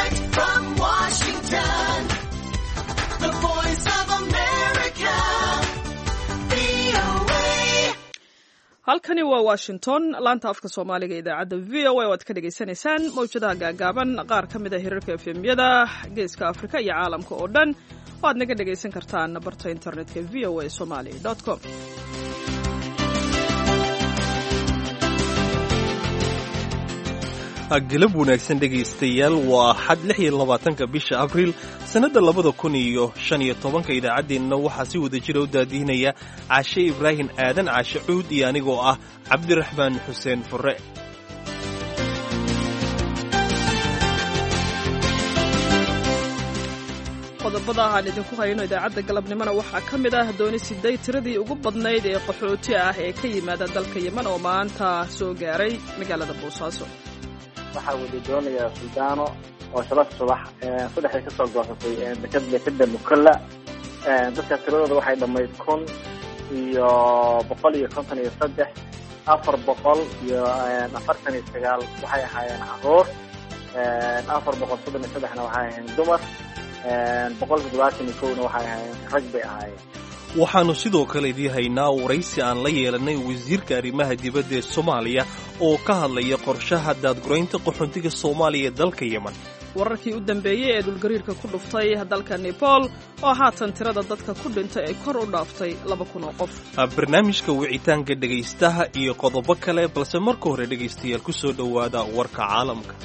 Direct from Washington, the voice of America, VOA. halkani waa washington laanta afka soomaaliga idaacadda v o a oo aad ka dhagaysanaysaan mawjadaha gaagaaban qaar ka mid a hirarka efemyada geeska afrika iyo caalamka oo dhan oo aad naga dhagaysan kartaan barta internetka v o a somali com galab wanaagsan dhegaystayaal waa xad lix iyo labaatanka bisha abriil sannadda labada kun iyo shan iyo tobanka idaacaddeenna waxaa si wada jira u daadihinaya caashe ibraahim aadan caashe cuud iyo anigoo ah cabdiraxmaan xuseen furre qodobada aan idinku hayno idaacadda galabnimona waxaa ka mid ah dooni siday tiradii ugu badnayd ee qaxooti ah ee ka yimaada dalka yeman oo maanta soo gaaray magaalada boosaaso waxaa wada doonayaa suldaano oo shala subax saddexday kasoo goosatay deked dekeda mukalla dadka tiradooda waxay dhammayd kun iyo boqol iyo konton iyo saddex afar boqol iyo afartan iyo sagaal waxay ahaayeen caruur afar boqol soddon iyo saddexna waxay ahaayeen dumar boqol toddobaatan iyo kowna waxay ahaayeen rag bay ahaayeen waxaannu sidoo kale idii haynaa waraysi aan la yeelannay wasiirka arrimaha dibadda ee soomaaliya oo ka hadlaya qorshaha daadguraynta qaxoontiga soomaaliya ee dalka yeman wararkii u dambeeyey ee dhulgariirka ku dhuftay dalka nepal oo haatan tirada dadka ku dhintay ay kor u dhaaftay laba kun oo qof barnaamijka wicitaanka dhegaystaha iyo qodobo kale balse marka hore dhegaystayaal ku soo dhowaada warka caalamka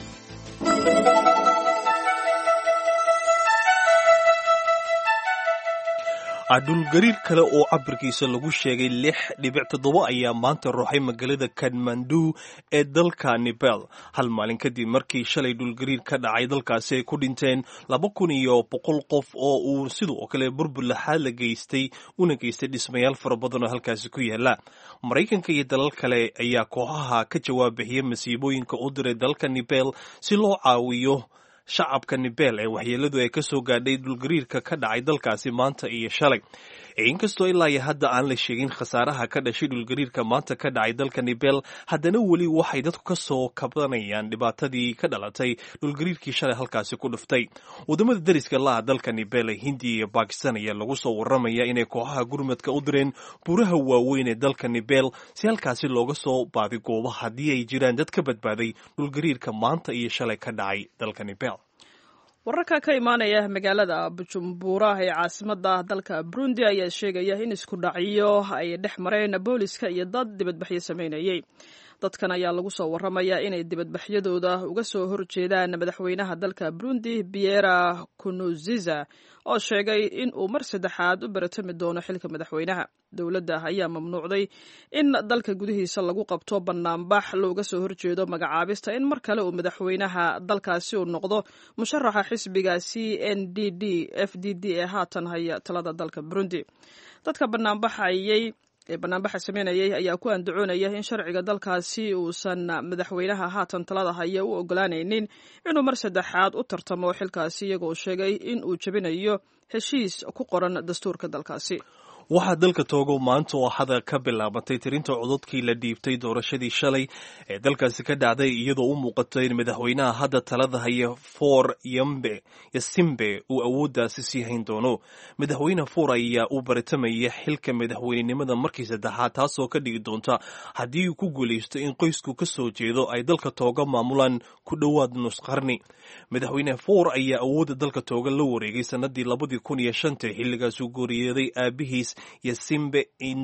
dhulgariir kale oo cabirkiisa lagu sheegay lix dhibic toddoba ayaa maanta ruuxay magaalada kadmandu ee dalka nepal hal maalin kadib markii shalay dhulgariir ka dhacay dalkaasi ay ku dhinteen laba kun iyo boqol qof oo uu sidoo kale burbur laxaad la geystay una geystay dhismayaal fara badan oo halkaasi ku yaala maraykanka iyo dalal kale ayaa kooxaha ka jawaab bixiyay masiibooyinka u diray dalka nepal si loo caawiyo shacabka nebel ee waxyeeladu ay ka soo gaadhay dhulgariirka ka dhacay dalkaasi maanta iyo shalay inkastoo ilaa iyo hadda aan la sheegin khasaaraha ka dhashay dhulgariirka maanta ka dhacay dalka nebel haddana weli waxay dadku ka soo kabdanayaan dhibaatadii ka dhalatay dhulgariirkii shalay halkaasi ku dhuftay waddamada dariska laha dalka nebel ee hindiya iyo bakistan ayaa lagu soo warramaya inay kooxaha gurmadka u direen buuraha waaweyn ee dalka nebel si halkaasi looga soo baadigoobo haddii ay jiraan dad ka badbaaday dhulgariirka maanta iyo shalay ka dhacay dalka nebel wararka ka imaanaya magaalada bujumbura ee caasimada dalka burundi ayaa sheegaya in isku dhacyo ay dhex mareen booliska iyo dad dibadbaxyo sameynayay dadkan ayaa lagu soo warramaya inay dibadbaxyadooda uga soo horjeedaan madaxweynaha dalka burundi biera kunuziza oo sheegay in uu mar saddexaad u baratami doono xilka madaxweynaha dowladda ayaa mamnuucday in dalka gudihiisa lagu qabto banaanbax looga soo horjeedo magacaabista in mar kale uu madaxweynaha dalkaasi uu noqdo musharaxa xisbiga c n d d f d d ee haatan haya talada dalka burundi dadka banaanbaxayay ee banaanbaxa sameynayay ayaa ku andacoonaya in sharciga dalkaasi uusan madaxweynaha haatan talada haya u ogolaanaynin inuu mar saddexaad u tartamo xilkaasi iyagoo sheegay in uu jebinayo heshiis ku qoran dastuurka dalkaasi waxaa dalka toogo maanta oo hada ka bilaabatay tirinta cododkii la dhiibtay doorashadii shalay ee dalkaasi ka dhacday iyadoo u muuqato in madaxweynaha hadda talada haya for yambe yasimbe uu awooddaasi sii hayn doono madaxweyne for ayaa u baratamaya xilka madaxweynenimada markii saddexaad taasoo ka dhigi doonta haddii uu ku guulaysto in qoysku ka soo jeedo ay dalka tooga maamulaan ku dhowaad nus qarni madaxweyne for ayaa awoodda dalka tooga la wareegay sanadii labadii kun iyo shanta xilligaasuu gooriyeeday aabihiis yasimbe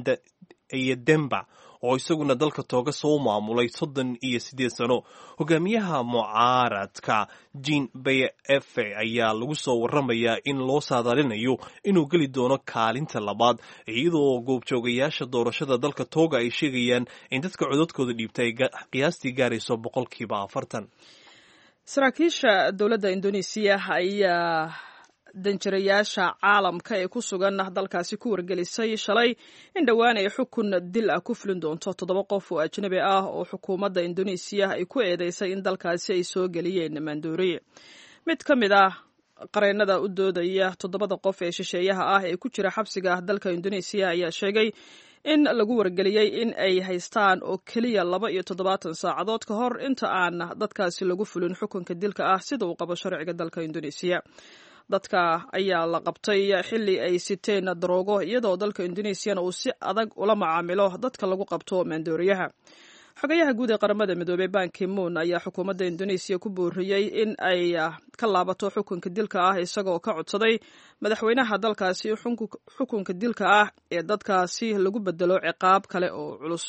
iyo demba oo isaguna dalka tooga soo maamulay soddon iyo siddeed sano hogaamiyaha mucaaradka jean baye efe ayaa lagu soo warramayaa in loo saadaalinayo inuu geli doono kaalinta labaad iyadoo goobjoogayaasha doorashada dalka tooga ay sheegayaan in dadka codadkooda dhiibta ay qiyaastii gaarayso boqolkiiba afartan saraakiisha dowladda indonesiya ayaa danjirayaasha caalamka ee ku sugan dalkaasi ku wargelisay shalay in dhowaan ay xukun dil ah ku fulin doonto toddoba qof oo ajnabi ah oo xukuumadda indonesiya ay ku eedeysay in dalkaasi ay soo geliyeen maandooriye mid ka mid ah qareennada u doodaya toddobada qof ee shisheeyaha ah ee ku jira xabsiga dalka indonesiya ayaa sheegay in lagu wargeliyey in ay haystaan oo keliya laba iyo toddobaatan saacadood ka hor inta aan dadkaasi lagu fulin xukunka dilka ah sida uu qabo sharciga dalka indoneesiya dadka ayaa la qabtay xilli ay siteen daroogo iyadoo dalka indoneesiyana uu si adag ula macaamilo dadka lagu qabto maandooriyaha xogayaha guud ee qaramada midoobey banki moon ayaa xukuumadda indoneesiya ku booriyey in ay ka laabato xukunka dilka ah isagoo ka codsaday madaxweynaha dalkaasi xukunka dilka ah ee dadkaasi lagu bedelo ciqaab kale oo culus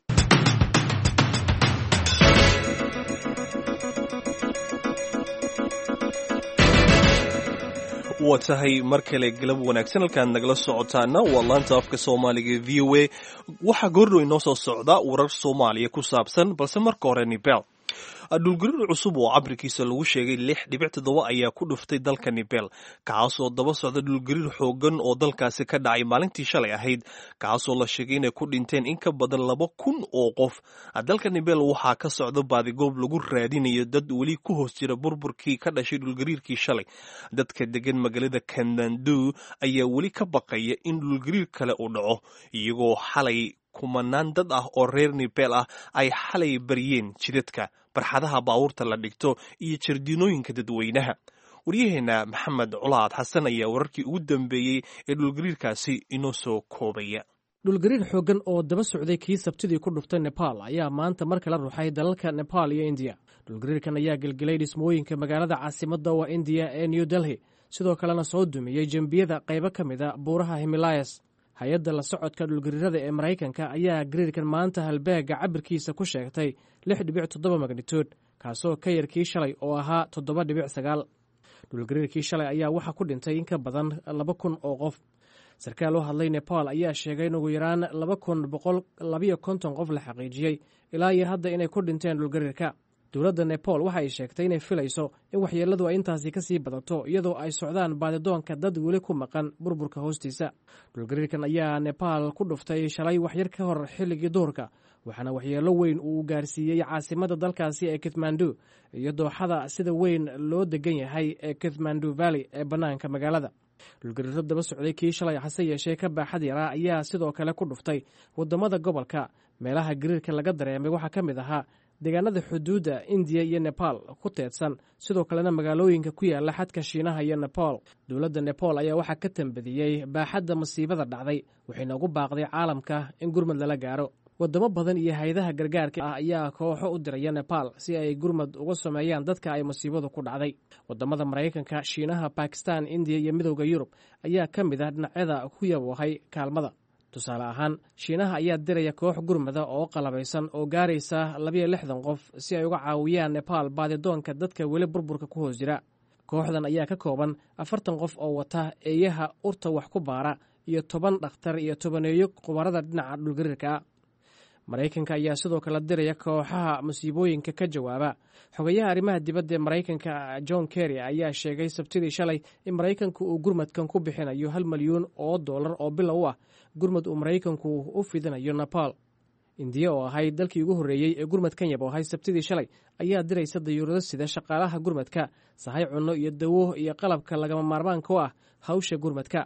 waa tahay mar kale galab wanaagsan halkaad nagala socotaana waa laanta afka soomaaliga v o a waxaa goordhow inoo soo socda warar soomaaliya ku saabsan balse marka hore nibel dhulgariir cusub oo cabirkiisa lagu sheegay lix dhibic toddoba ayaa ku dhuftay dalka nibel kaasoo daba socda dhulgariir xoogan oo dalkaasi ka dhacay maalintii shalay ahayd kaasoo la sheegay inay ku dhinteen in ka badan laba kun oo qof dalka nibel waxaa ka socda baadigoob lagu raadinayo dad weli ku hoos jira burburkii ka dhashay dhulgariirkii shalay dadka degan magaalada kandandu ayaa weli ka baqaya in dhulgariir kale uu dhaco iyagoo xalay kumanaan dad ah oo reer nibel ah ay xalay baryeen jidadka barxadaha baabuurta la dhigto iyo jardiinooyinka dadweynaha waryaheena maxamed culaad xasan ayaa wararkii ugu dambeeyey ee dhulgariirkaasi inoo soo koobaya dhulgariir xooggan oo daba socday kii sabtidii ku dhuftay nebaal ayaa maanta mar kala ruxay dalalka nebaal iyo indiya dhulgariirkan ayaa gelgelay dhismooyinka magaalada caasimadda waa indiya ee new delhi sidoo kalena soo dumiyey jembiyada qaybo ka mida buuraha himilayas hay-adda la socodka dhulgariirada ee maraykanka ayaa gariirkan maanta halbeega cabirkiisa ku sheegtay lix dhibic toddoba magnituud kaasoo ka yar kii shalay oo ahaa toddoba dhibic sagaal dhulgariirkii shalay ayaa waxaa ku dhintay in ka badan laba kun oo qof sarkaal u hadlay nepal ayaa sheegay in ugu yaraan laba kun boqol labayo konton qof la xaqiijiyey ilaa iyo hadda inay ku dhinteen dhulgariirka dowladda nepal waxa ay sheegtay inay filayso in waxyeelladu ay intaasi ka sii badato iyadoo ay socdaan baadidoonka dad weli ku maqan burburka hoostiisa dhulgariirkan ayaa nebaal ku dhuftay shalay waxyar ka hor xilligii duhurka waxaana waxyeello weyn uu gaarsiiyey caasimadda dalkaasi ee kathmandu iyo dooxada sida weyn loo degan yahay ee kathmandu valley ee bannaanka magaalada dhulgariiro daba socday kii shalay hase yeeshee ka baaxad yaraa ayaa sidoo kale ku dhuftay waddamada gobolka meelaha gariirka laga dareemay waxaa ka mid ahaa deegaanada xuduudda indiya iyo nebaal ku teedsan sidoo kalena magaalooyinka ku yaala xadka shiinaha iyo nepal dowladda nepal ayaa waxaa ka tambadiyey baaxadda masiibada dhacday waxayna ugu baaqday caalamka in gurmad lala gaaro wadamo badan iyo hay-adaha gargaarka ah ayaa kooxo u diraya nepal si ay gurmad uga sameeyaan dadka ay masiibadu ku dhacday wadamada maraykanka shiinaha bakistan indiya iyo midowda yurub ayaa ka mid ah dhinacyada ku yaboohay kaalmada tusaale ahaan shiinaha ayaa diraya koox gurmada oo qalabaysan oo gaaraysa labayo lixdan qof si ay uga caawiyaan nebaal baadidoonka dadka weli burburka ku hoos jira kooxdan ayaa ka kooban afartan qof oo wata eeyaha urta wax ku baara iyo toban dhakhtar iyo tobaneeyo khubarada dhinaca dhulgariirka maraykanka ayaa sidoo kale diraya kooxaha masiibooyinka ka jawaaba xogayaha arrimaha dibadda ee maraykanka john kerry ayaa sheegay sabtidii shalay in maraykanku uu gurmadkan ku bixinayo hal milyuun oo dollar oo bilow u ah gurmad uu maraykanku u fidinayo nepal indiya oo ahayd dalkii ugu horreeyey ee gurmadkan yab oo ahay sabtidii shalay ayaa diraysa dayuurado sida shaqaalaha gurmadka sahay cunno iyo dawo iyo qalabka lagama maarmaanka u ah hawsha gurmadka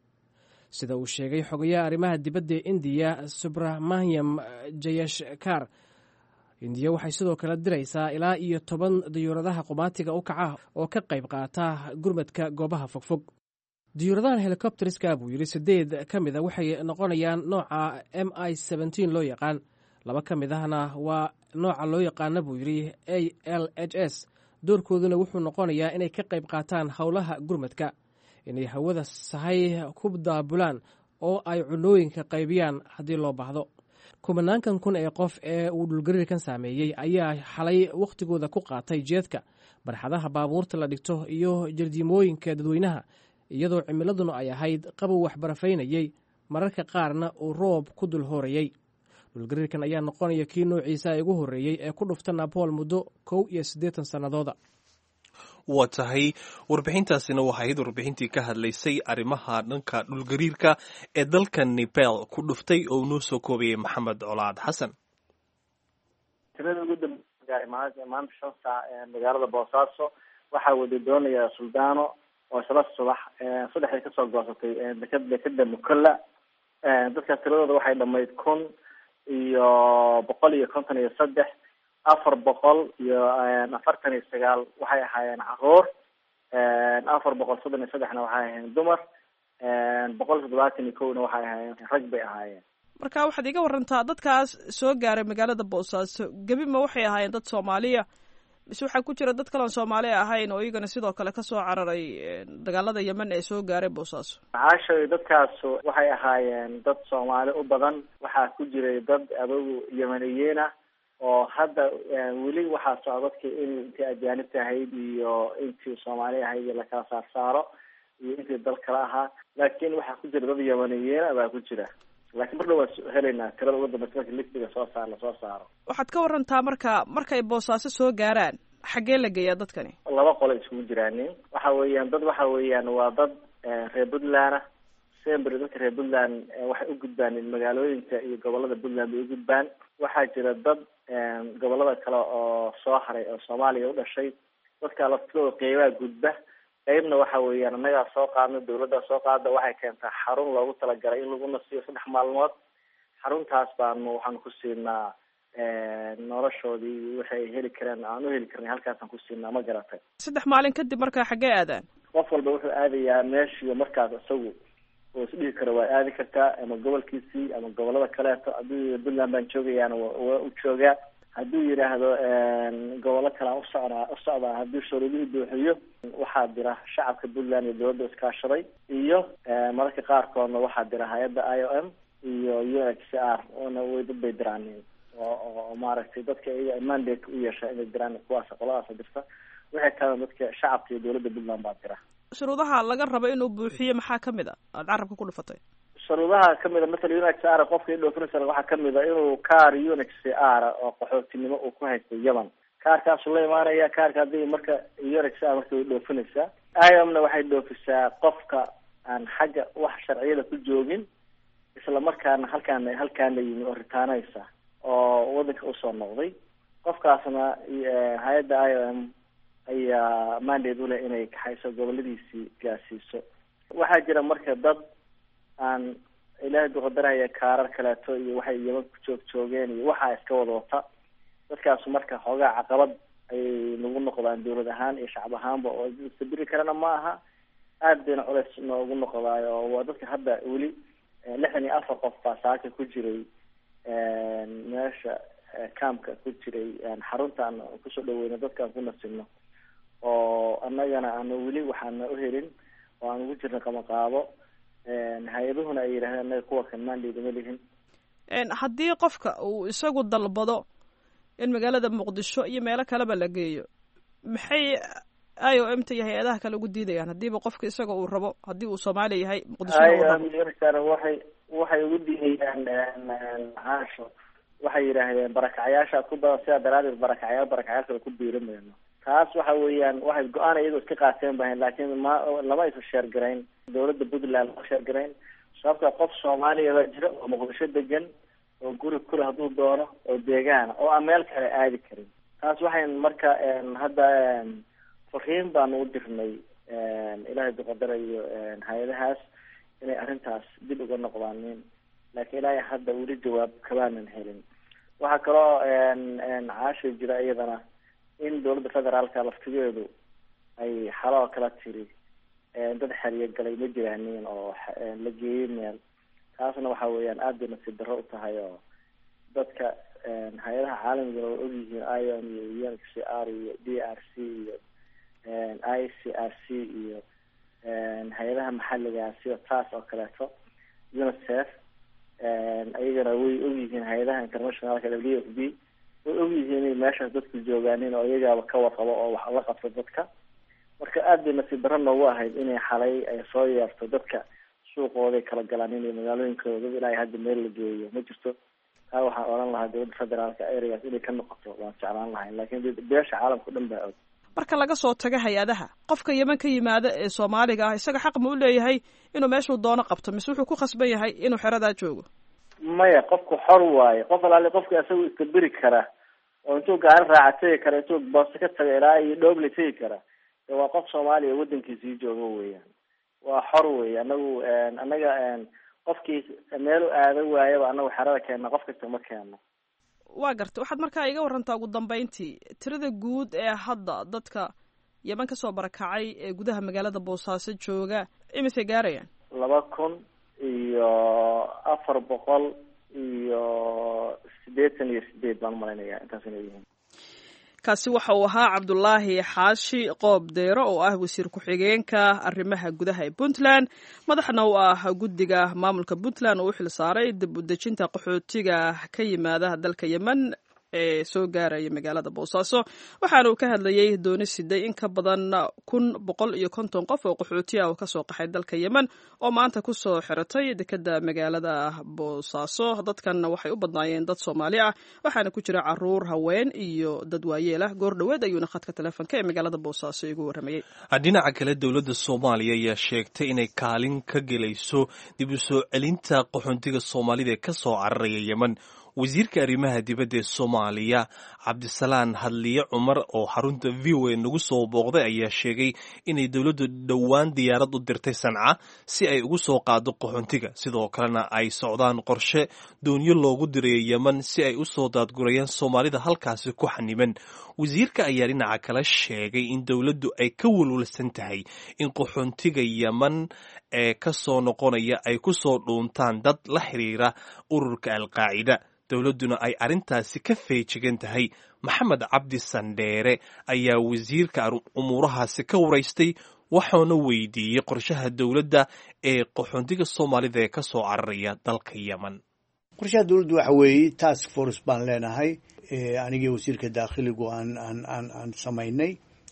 sida uu sheegay xogayaha arrimaha dibadda ee indiya subrahmanyam jayashkar indiya waxay sidoo kale diraysaa ilaa iyo toban dayuuradaha qumaatiga u kaca oo ka qayb qaata gurmadka goobaha fogfog diyuuradahan helikobteriska buu yidhi sideed ka mida waxay noqonayaan nooca m i seventeen loo yaqaan laba ka mid ahna waa nooca loo yaqaana buu yidhi a l h s doorkooduna wuxuu noqonayaa inay ka qayb qaataan howlaha gurmadka inay hawada sahay ku daabulaan oo ay cunooyinka qaybiyaan haddii loo baahdo kumanaankan kun ee qof ee uu dhulgariirkan saameeyey ayaa xalay wakhtigooda ku qaatay jeedka barxadaha baabuurta la dhigto iyo jardiimooyinka dadweynaha iyadoo cimiladuna ay ahayd qabow waxbarafaynayey mararka qaarna uu roob ku dul hoorayey dhulgariirkan ayaa noqonaya kii noociisa ugu horreeyey ee ku dhufta nabool muddo kow iyo siddeetan sannadooda waa tahay warbixintaasina waxay ahayd warbixintii ka hadlaysay arrimaha dhanka dhulgariirka ee dalka nepal ku dhuftay oo noo soo koobayay maxamed colaad xasan tirada ugu dambeysay maanta shan saac magaalada boosaaso waxaa wada doonaya suldaano oo shala subax saddexday kasoo goosatay deked dekeda mukalla dadkaas tiradooda waxay dhamayd kun iyo boqol iyo konton iyo saddex afar boqol iyo afartan iyo sagaal waxay ahaayeen caruur afar boqol soddon iyo saddexna waxay ahaayeen dumar boqol toddobaatan iyo kowna waxay ahaayeen rag bay ahaayeen marka waxaad iga warantaa dadkaas soo gaaray magaalada boosaaso gebi ma waxay ahaayeen dad soomaaliya mise waxaa ku jira dad kaleon soomaali ahayn oo iyagana sidoo kale kasoo cararay dagaalada yemen ee soo gaaray boosaaso caashay dadkaas waxay ahaayeen dad soomaali u badan waxaa ku jiray dad adogu yemaniyiin ah oo hadda weli waxaa socda dadki in intii ajaanibta ahayd iyo intii soomaali ahayd lakala saar saaro iyo intii dal kale ahaa laakin waxaa ku jira dad yemaniyiina baa ku jira laakiin mar dhow waan helaynaa tirada ugu dambeysa marka listiga soo saar lasoo saaro waxaad ka warantaa marka markay boosaaso soo gaaraan xaggee la geeyaa dadkani laba qolo isugu jiraanin waxa weeyaan dad waxa weeyaan waa dad reer puntland ah sember dadka reer puntland waxay u gudbaan magaalooyinka iyo gobolada puntland bay u gudbaan waxaa jira dad gobolada kale oo soo haray oo soomaaliya u dhashay dadka laftidooda qeybaha gudba qeybna waxa weeyaan annagaa soo qaadna dawladdaa soo qaada waxay keentaa xarun loogu talagalay in lagu nasiyo saddex maalmood xaruntaas baanu waxaan ku siinaa noloshoodii waxay heli kareen aan u heli karnay halkaasaan ku siinaa ma garatay saddex maalin kadib markaa xaggee aadaan qof walba wuxuu aadayaa meeshiiyo markaas isagu oo isdhihi karo waa aadi kartaa ama gobolkiisii ama gobolada kaleeto hadduu puntland baan joogayaana waa u joogaa hadduu yidhaahdo gobollo kale aan usocdaa usocdaa haddii shuruudihii buuxiyo waxaa dira shacabka puntland iyo dawladda iskaashaday iyo mararka qaarkoodna waxaa dira hay-adda i o m iyo u n h c r oona way dad bay diraanin oo oo maaragtay dadka iyaga mandate u yeesha inay diraan kuwaas qoladaasa dirta waxay kalena dadka shacabka iyo dawladda puntland baa dira shuruudaha laga rabo inuu buuxiyo maxaa kamid a aada carabka ku dhufatay shuruudaha kamid a matala u n h c r qofka idhoofinaysa waxaa kamid a inuu kaar u n h c r oo qaxootinimo uu ku haysto yemen kaarkaasuu la imaanaya kaarka haddii marka u n h c r marka way dhoofinaysaa iomna waxay dhoofisaa qofka aan xagga wax sharciyada ku joogin isla markaana halkaana halkaana yimi oo ritaanaysa oo wadanka usoo noqday qofkaasna hay-adda i o m ayaa mandate uleh inay kaxayso goboladiisii gaarsiiso waxaa jira marka dad aan ilaahay duqadaraya kaarar kaleeto iyo waxay yeman ku joog joogeen iyo waxaa iska wada wata dadkaasu marka xoogaa caqabad ayay nagu noqdaan dawlad ahaan iyo shacab ahaanba oo istabiri karana ma aha aad bayna culeys noogu noqdaayo oo waa dadka hadda weli lixdan iyo afar qof baa saaka ku jiray meesha campka ku jiray xaruntaan kusoo dhaweyno dadkaan ku nasibno oo annagana aana weli waxaana uhelin oo aan ugu jirna qamaqaabo hay-aduhuna ay yidhahdeen annaga kuwa kan mandate uma lihin haddii qofka uu isagu dalbado in magaalada muqdisho iyo meelo kaleba la geeyo maxay i o m ta iyo hay-adaha kale ugu diidayaan haddiiba qofka isaga uu rabo haddii uu soomaaliya yahay muqdisho waxay waxay ugu diidayaan caasho waxay yidhaahdeen barakacyaasha ku badan sidaa daraadeed barakacyaal barakacyaal kale ku biirimayno taas waxa weeyaan waxay go-aan iyagoo iska qaateen bahayn laakiin ma lama aysan sheergarayn dawladda puntland lama sheergarayn sababta qof soomaaliya baa jira oo muqdisho degan oo guri kule hadduu doono oo deegaana oo aan meel kale aadi karin taas waxay marka hadda fariin baanu u dirnay ilaahay duqadara iyo hay-adahaas inay arrintaas dib uga noqdaanin laakiin ilaahay hadda weli jawaab kabaanan helin waxaa kaloo caasha jira iyadana in dawladda federaalka laftigeedu ay xaloo kala tiri dad xeriyo galay ma jiraanin oo la geeyey meel taasna waxa weeyaan aad bay nasiib darro u tahay oo dadka hay-adaha caalamigana waa ogyihiin i o m iyo u n c r iyo d r c iyo i c r c iyo hay-adaha maxaliga sida taas oo kaleeto unicef ayagana way ogyihiin hay-adaha internationalka w f b way ogyihiin inay meeshaas dadku joogaanin oo iyagaaba ka warqabo oo wax la qabto dadka marka aad bay nasiib darro noogu ahayd inay xalay ay soo yeerto dadka suuqooday kala galaanin iyo magaalooyinkooda dad ilaa hadda meel la geeyo ma jirto taa waxaan odhan lahaa dawladda federaalka areas inay ka noqoto waan jeclaan lahayn laakiin beesha caalamka o dhan baa og marka laga soo tago hay-adaha qofka yeman ka yimaada ee soomaaliga ah isaga xaq ma u leeyahay inuu meeshuu doono qabto mise wuxuu ku khasban yahay inuu xeradaa joogo maya qofku xor waaye qof alaali qofka isagu istabiri kara oo intuu gaari raaca tegi kara intuu boosto ka taga ilaa iyo dhooble tegi kara de waa qof soomaaliya wadankiisii joogo weeyaan waa xor wey anagu anaga qofkii meel u aado waayaba anagu xerada keenna qof kasta ma keeno waa garta waxaad markaa iga warantaa ugu dambeyntii tirada guud ee hadda dadka yeman kasoo barakacay ee gudaha magaalada boosaaso jooga imisay gaarayaan laba kun iyo afar boqol iyo siddeetan iyo sideed baan umalaynaya intaas inay yihiin kaasi waxa uu ahaa cabdulaahi xaashi qoob deyro oo ah wasiir ku-xigeenka arrimaha gudaha ee puntland madaxna u ah guddiga maamulka puntland oo u xil saaray dib u dejinta qaxootiga ka yimaada dalka yemen ee soo gaaraya magaalada boosaaso waxaana uu ka hadlayey dooni siday in ka badan kun boqol iyo konton qof oo qaxooti ah oo kasoo qaxay dalka yemen oo maanta kusoo xiratay dekeda magaalada boosaaso dadkan waxay u badnaayeen dad soomaali ah waxaana ku jira caruur haween iyo dad waayeel ah goor dhoweed ayuuna khadka telefoonka ee magaalada boosaaso igu waramayey dhinaca kale dowladda soomaaliya ayaa sheegtay inay kaalin ka gelayso dib u soo celinta qaxoontiga soomaalida ee ka soo cararaya yemen wasiirka arrimaha dibadda ee soomaaliya cabdisalaan hadliye cumar oo xarunta v o a nagu soo booqday ayaa sheegay inay dowladdu dhowaan diyaarad u dirtay sanca si ay ugu soo qaado qaxoontiga sidoo kalena ay socdaan qorshe doonyo loogu dirayo yemen si ay u soo daadgurayaan soomaalida halkaasi ku xaniban wasiirka ayaa dhinaca kale sheegay in dowladdu ay ka walwalsan tahay in qaxoontiga yemen ee ka soo noqonaya ay ku soo dhuuntaan dad la xiriira ururka alqaacida dowladduna ay arrintaasi ka feejigan tahay maxamed cabdi sandheere ayaa wasiirka umuurahaasi ka waraystay waxauna weydiiyey qorshaha dowladda ee qaxoontiga soomaalida ee ka soo cararaya dalka yemen qorshaha dowladdu waxa weeye task force baan leenahay anigii wasiirka daakhiligu aan aan aan aan samaynay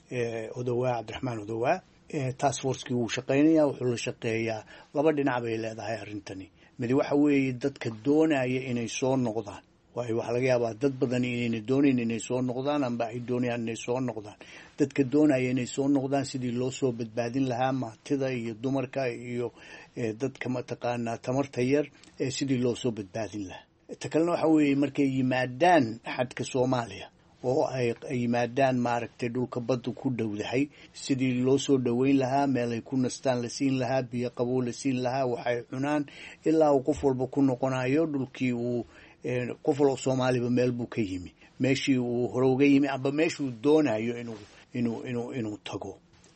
odowaa cabdiraxmaan odowaa task forcekii wuu shaqaynaya wuxuu la shaqeeyaa laba dhinac bay leedahay arrintani mid waxa weeye dadka doonaya inay soo noqdaan waayo waxaa laga yaabaa dad badan inayna doonayn inay soo noqdaan amba ay doonayaan inay soo noqdaan dadka doonaya inay soo noqdaan sidii loo soo badbaadin lahaa maatida iyo dumarka iyo dadka mataqaanaa tamarta yar sidii loo soo badbaadin lahaa ta kalena waxa weeye markay yimaadaan xadka soomaaliya oo ay yimaadaan maaragtay dhulka badda ku dhowdahay sidii loo soo dhoweyn lahaa meel ay ku nastaan la siin lahaa biyo qabow la siin lahaa waxay cunaan ilaa uu qof walba ku noqonayo dhulkii uu qof walba soomaaliba meel buu ka yimi meeshii uu hore uga yimi amba meeshuu doonayo inuu inuu inuu inuu tago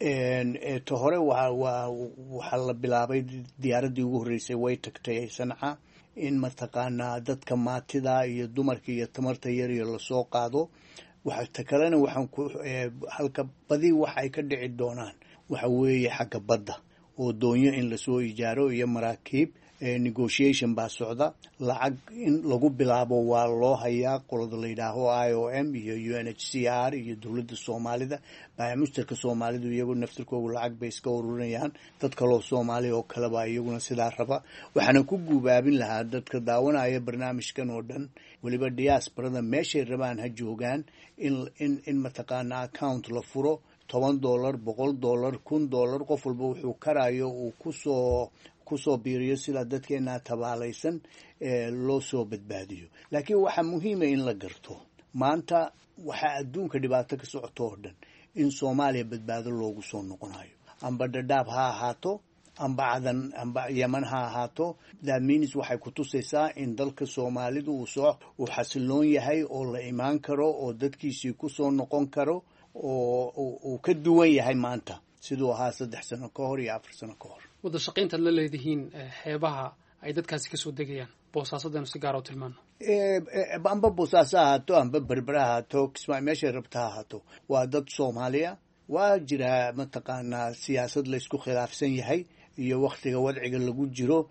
ta hore waa waa waxaa la bilaabay diyaaraddii ugu horreysay way tagtay sanca in mataqaanaa dadka maatida iyo dumarka iyo tamarta yar iyo lasoo qaado ta kalena waxaan ku halka badi waxa ay ka dhici doonaan waxa weeye xagga badda oo doonyo in lasoo ijaaro iyo maraakiib negotiation baa socda lacag in lagu bilaabo waa loo hayaa qolada la yidhaaho i o m iyo u n h c r iyo dowladda soomaalida baamusterka soomaalidu iyagu naftirkoogu lacag bay iska ururinayaan dad kaloo soomaaliya oo kaleba iyaguna sidaa raba waxaana ku guubaabin lahaa dadka daawanaya barnaamijkan oo dhan weliba diaasbarada meeshay rabaan ha joogaan in in in mataqaana account la furo toban dollar boqol dollar kun dollar qof walba wuxuu karayo uu kusoo kusoo biiriyo sidaa dadkeenaa tabaalaysan loo soo badbaadiyo laakiin waxaa muhiima in la garto maanta waxaa adduunka dhibaato ka socoto oo dhan in soomaaliya badbaado loogu soo noqonayo amba dhadhaab ha ahaato amba cadan amba yeman ha ahaato thatmeans waxay ku tusaysaa in dalka soomaalidu uu soo uu xasiloon yahay oo la imaan karo oo dadkiisii kusoo noqon karo oo uu ka duwan yahay maanta siduu ahaa saddex sano ka hor iyo afar sano ka hor wada shaqayntaad la leedihiin xeebaha ay dadkaasi kasoo degayaan boosaasadanu si gaara u tilmaano amba boosaaso ahaato amba berbere ahaato kismaa meeshay rabta ha ahaato waa dad soomaaliya waa jiraa mataqaanaa siyaasad laysku khilaafsan yahay iyo waktiga wadciga lagu jiro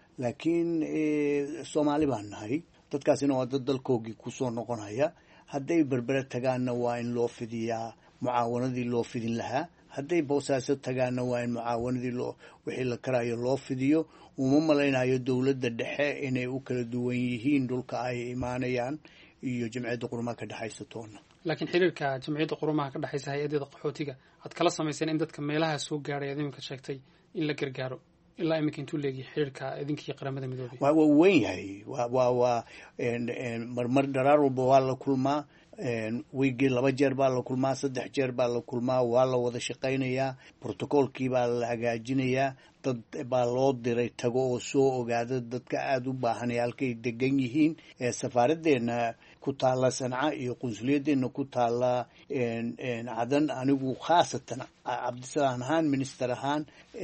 laakiin soomaali baan nahay dadkaasina waa dad dalkoogii kusoo noqonaya hadday berbere tagaanna waa in loo fidiyaa mucaawanadii loo fidin lahaa hadday boosaaso tagaanna waa in mucaawanadii loo wixii la karayo loo fidiyo uma malaynayo dowladda dhexe inay u kala duwan yihiin dhulka ay imaanayaan iyo jamciyadda qurumaha ka dhexaysa toona laakiin xiriirka jamciyadda qurumaha ka dhexaysa hay-adeeda qaxootiga aad kala samayseen in dadka meelaha soo gaaray aad iminka sheegtay in la gargaaro ilaa iminka intuu leegiya xiriirka idinkii qaramada midoobay waa waa weyn yahay waa waa waa marmar dharaar walba waa la kulmaa wiigii laba jeer baa la kulmaa saddex jeer baa la kulmaa waa la wada shaqaynayaa brotocoolkii baa la hagaajinayaa dad baa loo diray tago oo soo ogaada dadka aada u baahanay halkay degan yihiin safaaraddeena ku taalla sanca iyo qunsuliyaddeena ku taalla cadan anigu khaasatan cabdisalaan ahaan minister ahaan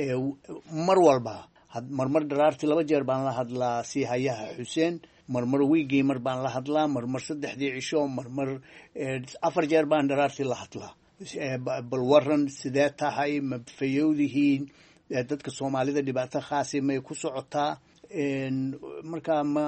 mar walba marmar dharaartii laba jeer baan la hadlaa si hayaha xuseen marmar wiigii mar baan la hadlaa marmar saddexdii cisho marmar afar jeer baan dharaartii la hadlaa bal waran sidee tahay ma fayowdihiin dadka soomaalida dhibaato khaasi may ku socotaa markaa ma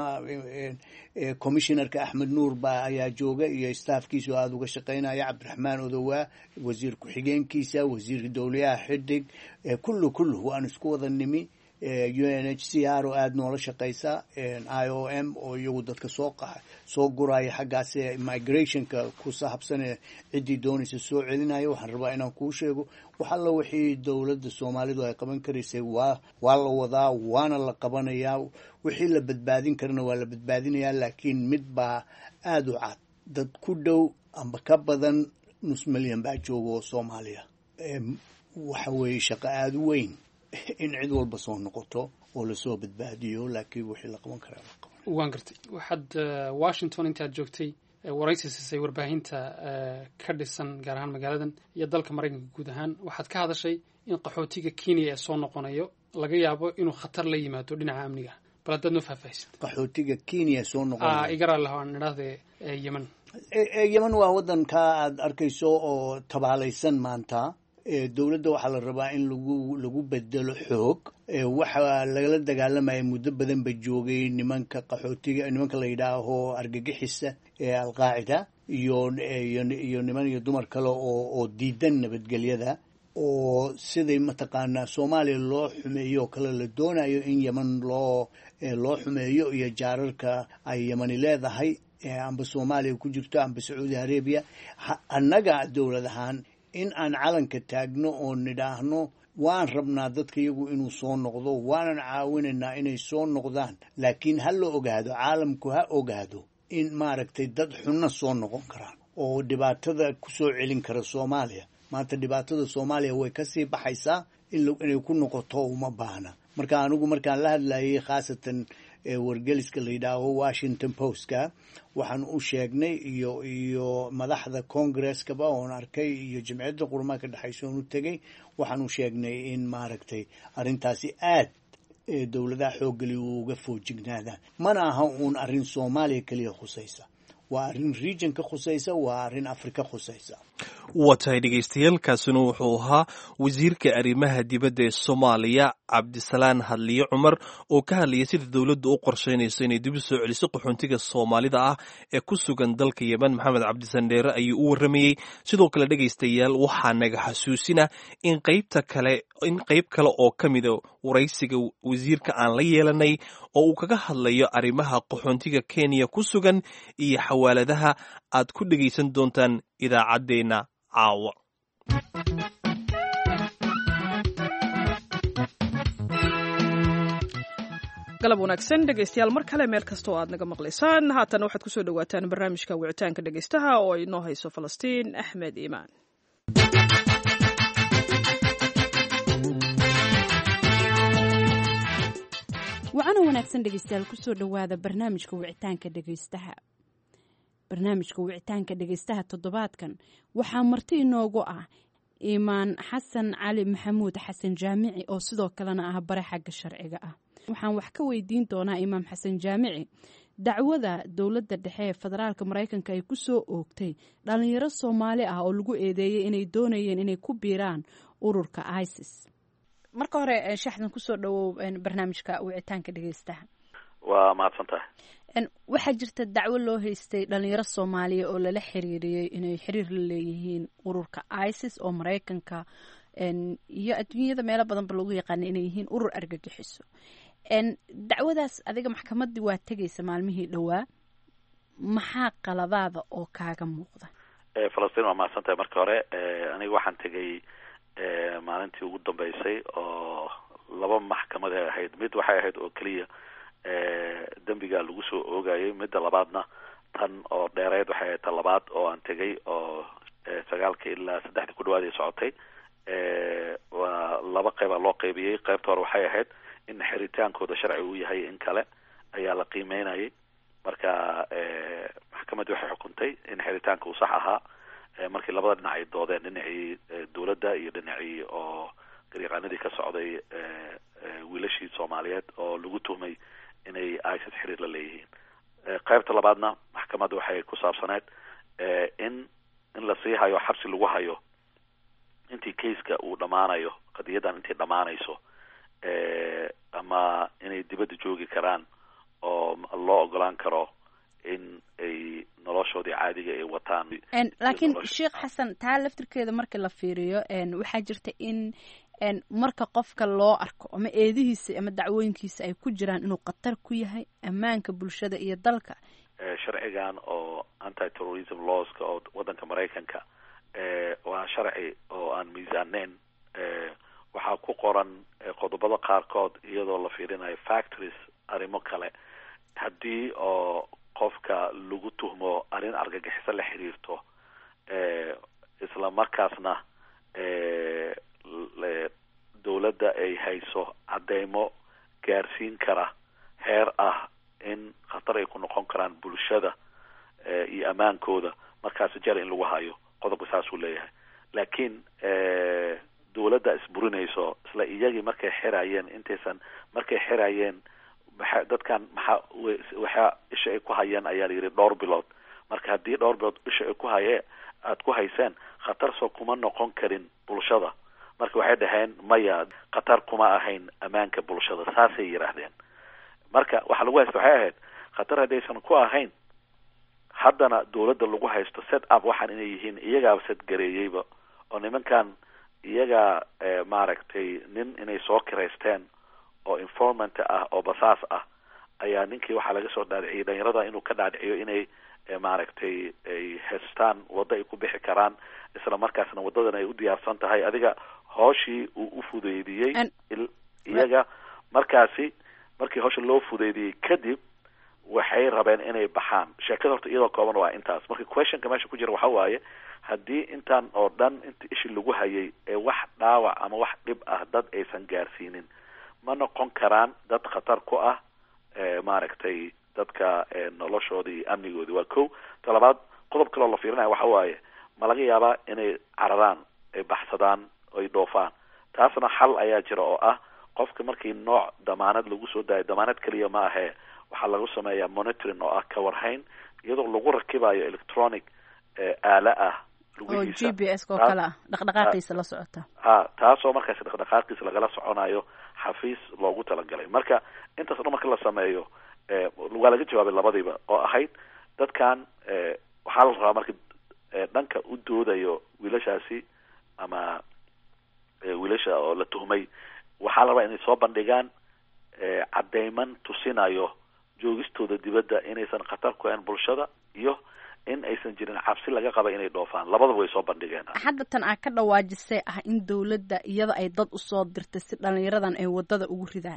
commissionerka axmed nuur ba ayaa jooga iyo staafkiisa oo aada uga shaqaynaya cabdiraxmaan odowaa wasiir ku-xigeenkiisa wasiirka dowlayaha xidig kullu kullu waan isku wada nimi u n h c r oo aada noola shaqaysa i o m oo iyagu dadka soo soo guraya xaggaas migrationka ku sahabsane ciddii doonaysa soo celinaya waxaan rabaa inaan kuu sheego wax alla wixii dowladda soomaalidu ay qaban karaysay waa waa la wadaa waana la qabanayaa wixii la badbaadin karana waa la badbaadinayaa laakiin mid baa aada u cad dad ku dhow amba ka badan nus milyan baa jooga oo soomaaliya waxa weeye shaqo aada u weyn in cid walba soo noqoto oo lasoo badbaadiyo laakiin wixii la qaban karaa la qaban waan gartay waxaad washington intaad joogtay waraysi siisay warbaahinta ka dhisan gaar ahaan magaaladan iyo dalka maraykanka guud ahaan waxaad ka hadashay in qaxootiga kenya ee soo noqonayo laga yaabo inuu khatar la yimaado dhinaca amniga bal haddaad noo faahfaahisid qaxootiga kenya soo noqonaya igaraalaho aan idhaahde yemen yemen waa waddanka aada arkayso oo tabaalaysan maanta dowladda waxaa la rabaa in lagu lagu bedelo xoog waxaa lagala dagaalamaya muddo badan ba joogay nimanka qaxootiga nimanka la yidhaaho argagixisa ee alqaacida iyo iyo niman iyo dumar kale oo oo diidan nabadgelyada oo siday mataqaanaa soomaaliya loo xumeeyo oo kale la doonayo in yeman loo loo xumeeyo iyo jaararka ay yemani leedahay amba soomaaliya ku jirto amba sacuudi arabiya annaga dowlad ahaan in aan calanka taagno oo nidhaahno waan rabnaa dadka iyagu inuu soo noqdo waanan caawinaynaa inay soo noqdaan laakiin ha la ogaado caalamku ha ogaado in maaragtay dad xunna soo noqon karaan oo dhibaatada ku soo celin kara soomaaliya maanta dhibaatada soomaaliya way kasii baxaysaa inay ku noqoto uma baahna marka anigu markaan la hadlayay khaasatan wargeliska la yidhaaho washington postka waxaan u sheegnay iyo iyo madaxda congresskaba oon arkay iyo jimciyadda qurmaa ka dhexaysa oon u tegay waxaan u sheegnay in maaragtay arrintaasi aad dowladaha xooggeli uga foojignaadaan mana aha uun arrin soomaaliya keliya khusaysa waa arrin region ka khusaysa waa arrin afrika khusaysa waa tahay dhegaystayaaalkaasina wuxuu ahaa wasiirka arrimaha dibadda ee soomaaliya cabdisalaan hadliye cumar oo ka hadlayay sida dowladdu u qorshaynayso inay dib u soo celiso qaxoontiga soomaalida ah ee ku sugan dalka yemen maxamed cabdisandheere ayuu u warramayey sidoo kale dhegaystayaal waxaa naga xasuusina in qaybta kale in qayb kale oo ka mida waraysiga wasiirka aan la yeelanay oo uu kaga hadlayo arrimaha qaxoontiga kenya ku sugan iyo xawaaladaha aad ku dhegaysan doontaan idaacaddeenna caawa galab wanaagsan dhegaystayaal mar kale meel kasta oo aad naga maqlaysaan haatan waxaad kusoo dhawaataan barnaamijka wicitaanka dhegaystaha oo inoo hayso falastiin axmed iimaan wacana wanaagsan dhegaystayaal kusoo dhowaada barnaamijka wicitaanka dhegaystaha barnaamijka wicitaanka dhegaystaha toddobaadkan waxaa marti inoogu ah iimaan xasan cali maxamuud xasan jaamici oo sidoo kalena ah bare xagga sharciga ah waxaan wax ka weydiin doonaa imaam xasan jaamici dacwada dowladda dhexe ee federaalka maraykanka ay kusoo oogtay dhalinyaro soomaali ah oo lagu eedeeyey inay doonayeen inay ku biiraan ururka isis marka hore shaxdan kusoo dhawow barnaamijka wicitaanka dhegeystaha waa mahadsan tahay waxaa jirta dacwo loo haystay dhalinyaro soomaaliya oo lala xiriiriyey inay xiriir la leeyihiin ururka isis oo maraykanka iyo adduunyada meelo badanba lagu yaqaana inay yihiin urur argagixiso dacwadaas adiga maxkamadii waa tegaysa maalmihii dhowaa maxaa qaladaada oo kaaga muuqda falastiin waa mahadsan tahay marka hore aniga waxaan tegay maalintii ugu dambeysay oo laba maxkamad ay ahayd mid waxay ahayd oo keliya dembiga lagu soo oogayay midda labaadna tan oo dheereed waxay ahayd tan labaad oo aan tegay oo sagaalka ilaa saddexdii ku dhawaad ay socotay waa laba qeyba loo qeybiyey qeybta hore waxay ahayd in xiritaankooda sharci uu yahay in kale ayaa la qiimeynayay marka maxkamadii waxay xukuntay in xiritaanka uu sax ahaa markii labada dhinac ay doodeen dhinacii dowladda iyo dhinacii oo garyaqaanadii ka socday wiilashii soomaaliyeed oo lagu tuhmay inay isis xiriir la leeyihiin qaybta labaadna maxkamadda waxay ku saabsaneed in in lasii hayo xabsi lagu hayo intii kaiska uu dhammaanayo qadiyadan intay dhammaanayso ama inay dibadda joogi karaan oo loo ogolaan karo in ay noloshoodii caadiga ay wataan laakiin sheekh xasan taa laftirkeeda marka la fiiriyo waxaa jirta in marka qofka loo arko ama eedihiisa ama dacwooyinkiisa ay ku jiraan inuu khatar ku yahay ammaanka bulshada iyo dalka sharcigan oo anti terrorism lawska oo waddanka maraykanka waa sharci oo aan miisaaneyn waxaa ku qoran qodobada qaarkood iyadoo la fiirinayo factories arrimo kale haddii oo qofka lagu tuhmo arrin argagixiso la xiriirto isla markaasna dowladda ay hayso cadeymo gaarsiin kara heer ah in khatar ay ku noqon karaan bulshada iyo ammaankooda markaasi jar in lagu hayo qodobka saasuu leeyahay laakiin dowladda isburinayso isla iyagii markay xirayeen intaysan markay xirayeen maxa dadkan maxaa waxaa isha ay ku hayeen ayaa la yidhi dhowr bilood marka haddii dhowr bilood isha ay ku haye aada ku hayseen khatar soo kuma noqon karin bulshada marka waxay dhaheen maya khatar kuma ahayn ammaanka bulshada saasay yidhaahdeen marka waxa lagu haysta waxay ahayd khatar haddaysan ku ahayn haddana dowladda lagu haysto set up waxaan inay yihiin iyagaaba set gareeyeyba oo nimankan iyagaa maaragtay nin inay soo kiraysteen oo informant ah oo basaas ah ayaa ninkii waxaa laga soo dhaadhiciyay dhalinyarada inuu ka dhaadhiciyo inay maaragtay ay haystaan waddo ay ku bixi karaan isla markaasna waddadan ay u diyaarsan tahay adiga hooshii uu u fudeydiyey iyaga markaasi markii hawsha loo fudeydiyey kadib waxay rabeen inay baxaan sheekada horta iyadoo kooban waa intaas marka questionka meesha ku jira waxa waaye haddii intaan oo dhan inta ishi lagu hayay ee wax dhaawac ama wax dhib ah dad aysan gaarsiinin ma noqon karaan dad khatar ku ah maaragtay dadka noloshoodii iyo amnigoodii waa ko talabaad qodob kaloo la fiirinaya waxa waaye ma laga yaabaa inay cararaan ay baxsadaan ay dhoofaan taasna xal ayaa jira oo ah qofka markii nooc damaanad lagu soo daayo damaanad keliya ma ahee waxaa lagu sameeyaa monitoring oo ah kawarhayn iyadoo lagu rakibayo electronic aala ah oo g b s oo kale ah dhaqdhaqaaqiisa la socota ha taasoo markaasi dhaqdhaqaaqiisa lagala soconayo xafiis loogu talagalay marka intaas o dhan marka la sameeyo waa laga jawaabay labadiiba oo ahayd dadkan waxaa la rabaa marka dhanka u doodayo wiilashaasi ama wiilasha oo la tuhmay waxaa la rabaa inay soo bandhigaan cadeyman tusinayo joogistooda dibadda inaysan khatar ku ahayn bulshada iyo in aysan jirin cabsi laga qaba inay dhoofaan labadaba way soo bandhigeen hadda tan aa ka dhawaajisay ah in dowladda iyada ay dad usoo dirtay si dhalinyaradan ay wadada ugu ridaan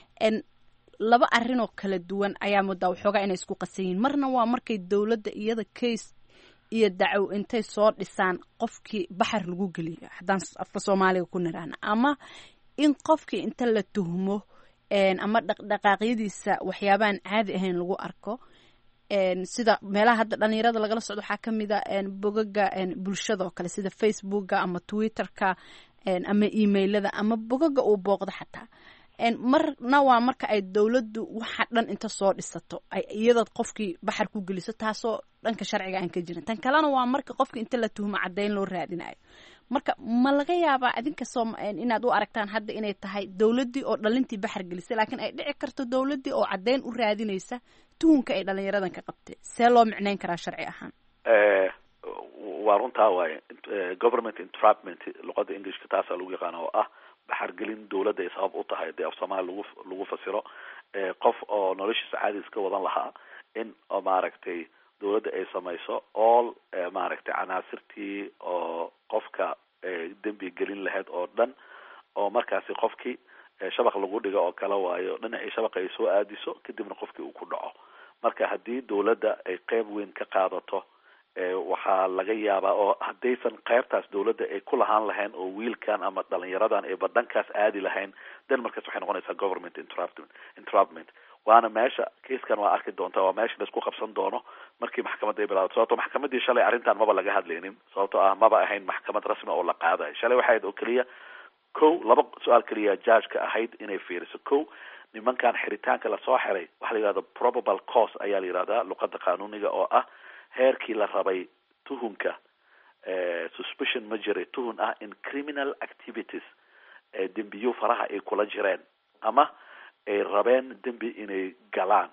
laba arrin oo kala duwan ayaa moodaa waxoogaa inay isku qasan yihiin marna waa markay dowladda iyada case iyo dacow intay soo dhisaan qofkii baxar lagu geliyo haddaan afka soomaaliga ku niraana ama in qofkii inta la tuhmo ama dhaqdhaqaaqyadiisa waxyaabaan caadi ahayn lagu arko sida meelaha hadda dhalinyarada lagala socdo waxaa ka mid a bogaga bulshada oo kale sida facebooka ama twitterka ama emailada ama bogaga uu booqdo xataa marna waa marka ay dowladdu waxa dhan inta soo dhisato ay iyadaad qofkii baxar ku geliso taasoo dhanka sharciga aan ka jirin tan kalena waa marka qofka inta la tuhmo caddayn loo raadinayo marka ma laga yaabaa idinka soo inaad u aragtaan hadda inay tahay dowladdii oo dhalintii baxar gelisay laakiin ay dhici karto dowladdii oo caddayn u raadinaysa tuhunka ay dhalinyaradan ka qabtay see loo micnayn karaa sharci ahaan waa runtaa waaye government entrapment luqada englishka taasaa lagu yaqaana oo ah baxargelin dowladda ay sabab u tahay dee af soomaali lagu lagu fasiro qof oo noloshiisa caadi iska wadan lahaa in maaragtay dowladda ay samayso all maaragtay canaasirtii oo qofka dembi gelin lahayd oo dhan oo markaasi qofkii shabaq lagu dhigo oo kale waayo dhinacii shabaqa ay soo aadiso kadibna qofkii uu ku dhaco marka haddii dawladda ay qeyb weyn ka qaadato waxaa laga yaabaa oo haddaysan qeybtaas dawladda ay ku lahaan lahayn oo wiilkan ama dhalinyaradan ay badankaas aadi lahayn then markaas waxay noqonaysaa government interruptment interruptment waana meesha kiiskan waa arki doontaa waa meesha laisku qabsan doono markii maxkamadda ay bilaabato sababto maxkamadii shalay arrintan maba laga hadlaynin sababto ah maba ahayn maxkamad rasmi oo la qaadayo shalay waxay ahayd oo keliya ko laba su-aal keliya judgeka ahayd inay fiiriso ko nimankan xiritaanka lasoo xiray waxa la yihahda probable cause ayaa la yihahdaa luqada qanuuniga oo ah heerkii la rabay tuhunka suspicion ma jiray tuhun ah in criminal activities dembiyo faraha ay kula jireen ama ay rabeen dembi inay galaan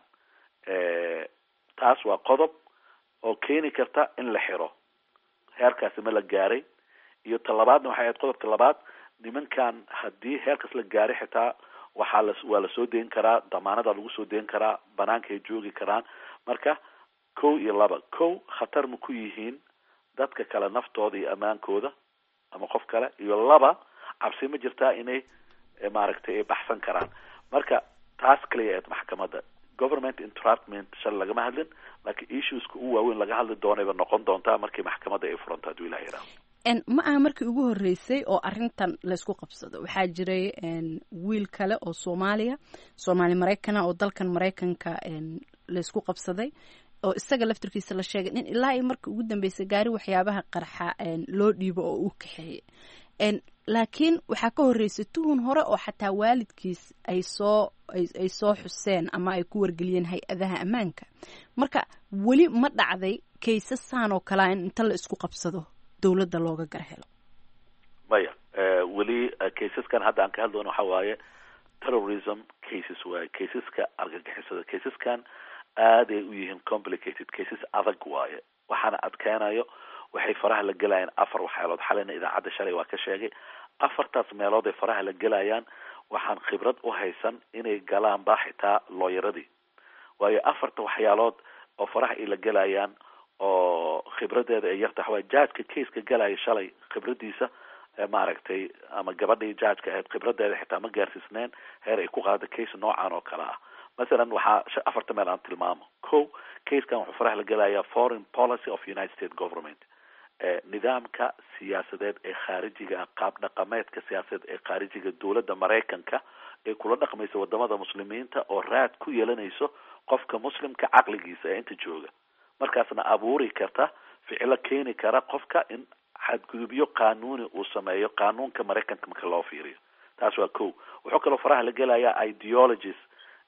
taas waa qodob oo keeni karta in la xiro heerkaasi ma la gaaray iyo talabaadna waxay ahayd qodobka labaad nimankan haddii heerkaas la gaaray xitaa waxaa la waa lasoo deyn karaa damaanada lagu soo deyn karaa banaankaay joogi karaan marka kow iyo laba kow khatar ma ku yihiin dadka kale naftooda iyo ammaankooda ama qof kale iyo laba cabsi ma jirtaa inay maaragtay ay baxsan karaan marka taas kaliya eed maxkamadda government interruptment shal lagama hadlin laakiin issueska u waaweyn laga hadli doonayba noqon doontaa markii maxkamadda ay furanto hadduu ilaha yidhaho ma aha markii ugu horreysay oo arrintan laysku qabsado waxaa jiray wiil kale oo soomaaliya soomaali maraykana oo dalkan maraykanka laysku qabsaday oo isaga laftirkiisa la sheegay in ilaa iyo markii ugu dambeysay gaari waxyaabaha qarxa loo dhiibo oo uu kaxeeyey laakiin waxaa ka horreysay tuhun hore oo xataa waalidkiis ay soo ay soo xuseen ama ay ku wargeliyeen hay-adaha ammaanka marka weli ma dhacday kaysasaan oo kalea in inta la isku qabsado dowladda looga gar helo maya weli kaysaskan hadda aan ka hadlayno waxa waaye terrorism cases waaye kaysaska argagixisada kaysaskan aaday u yihiin complicated cases adag waaye waxaana adkeynayo waxay faraha la gelayaan afar waxyaalood xalayna idaacadda shalay waa ka sheegay afartaas meelood ay faraha la gelayaan waxaan khibrad u haysan inay galaanba xitaa looyaradii waayo afarta waxyaalood oo faraha ay la gelayaan oo khibradeeda ay yarta waxaway judgeka caseka galaya shalay khibradiisa maaragtay ama gabadhii judgeka ahayd khibradeeda xitaa ma gaarsiisneen heer ay ku qaada case noocan oo kale ah masalan waxaa afarta meel aan tilmaamo ko casekan wuxuu faraha la gelayaa foreign policy of united states government nidaamka siyaasadeed ee khaarijiga ah qaab dhaqameedka siyaasadeed ee khaarijiga dowladda maraykanka ee kula dhaqmaysa wadamada muslimiinta oo raad ku yeelanayso qofka muslimka caqligiisa ee inta jooga markaasna abuuri karta ficilo keeni kara qofka in xadgudubyo qanuuni uu sameeyo qanuunka maraykanka marka loo fiiriyo taas waa ko wuxuu kaloo faraha la gelayaa ideologies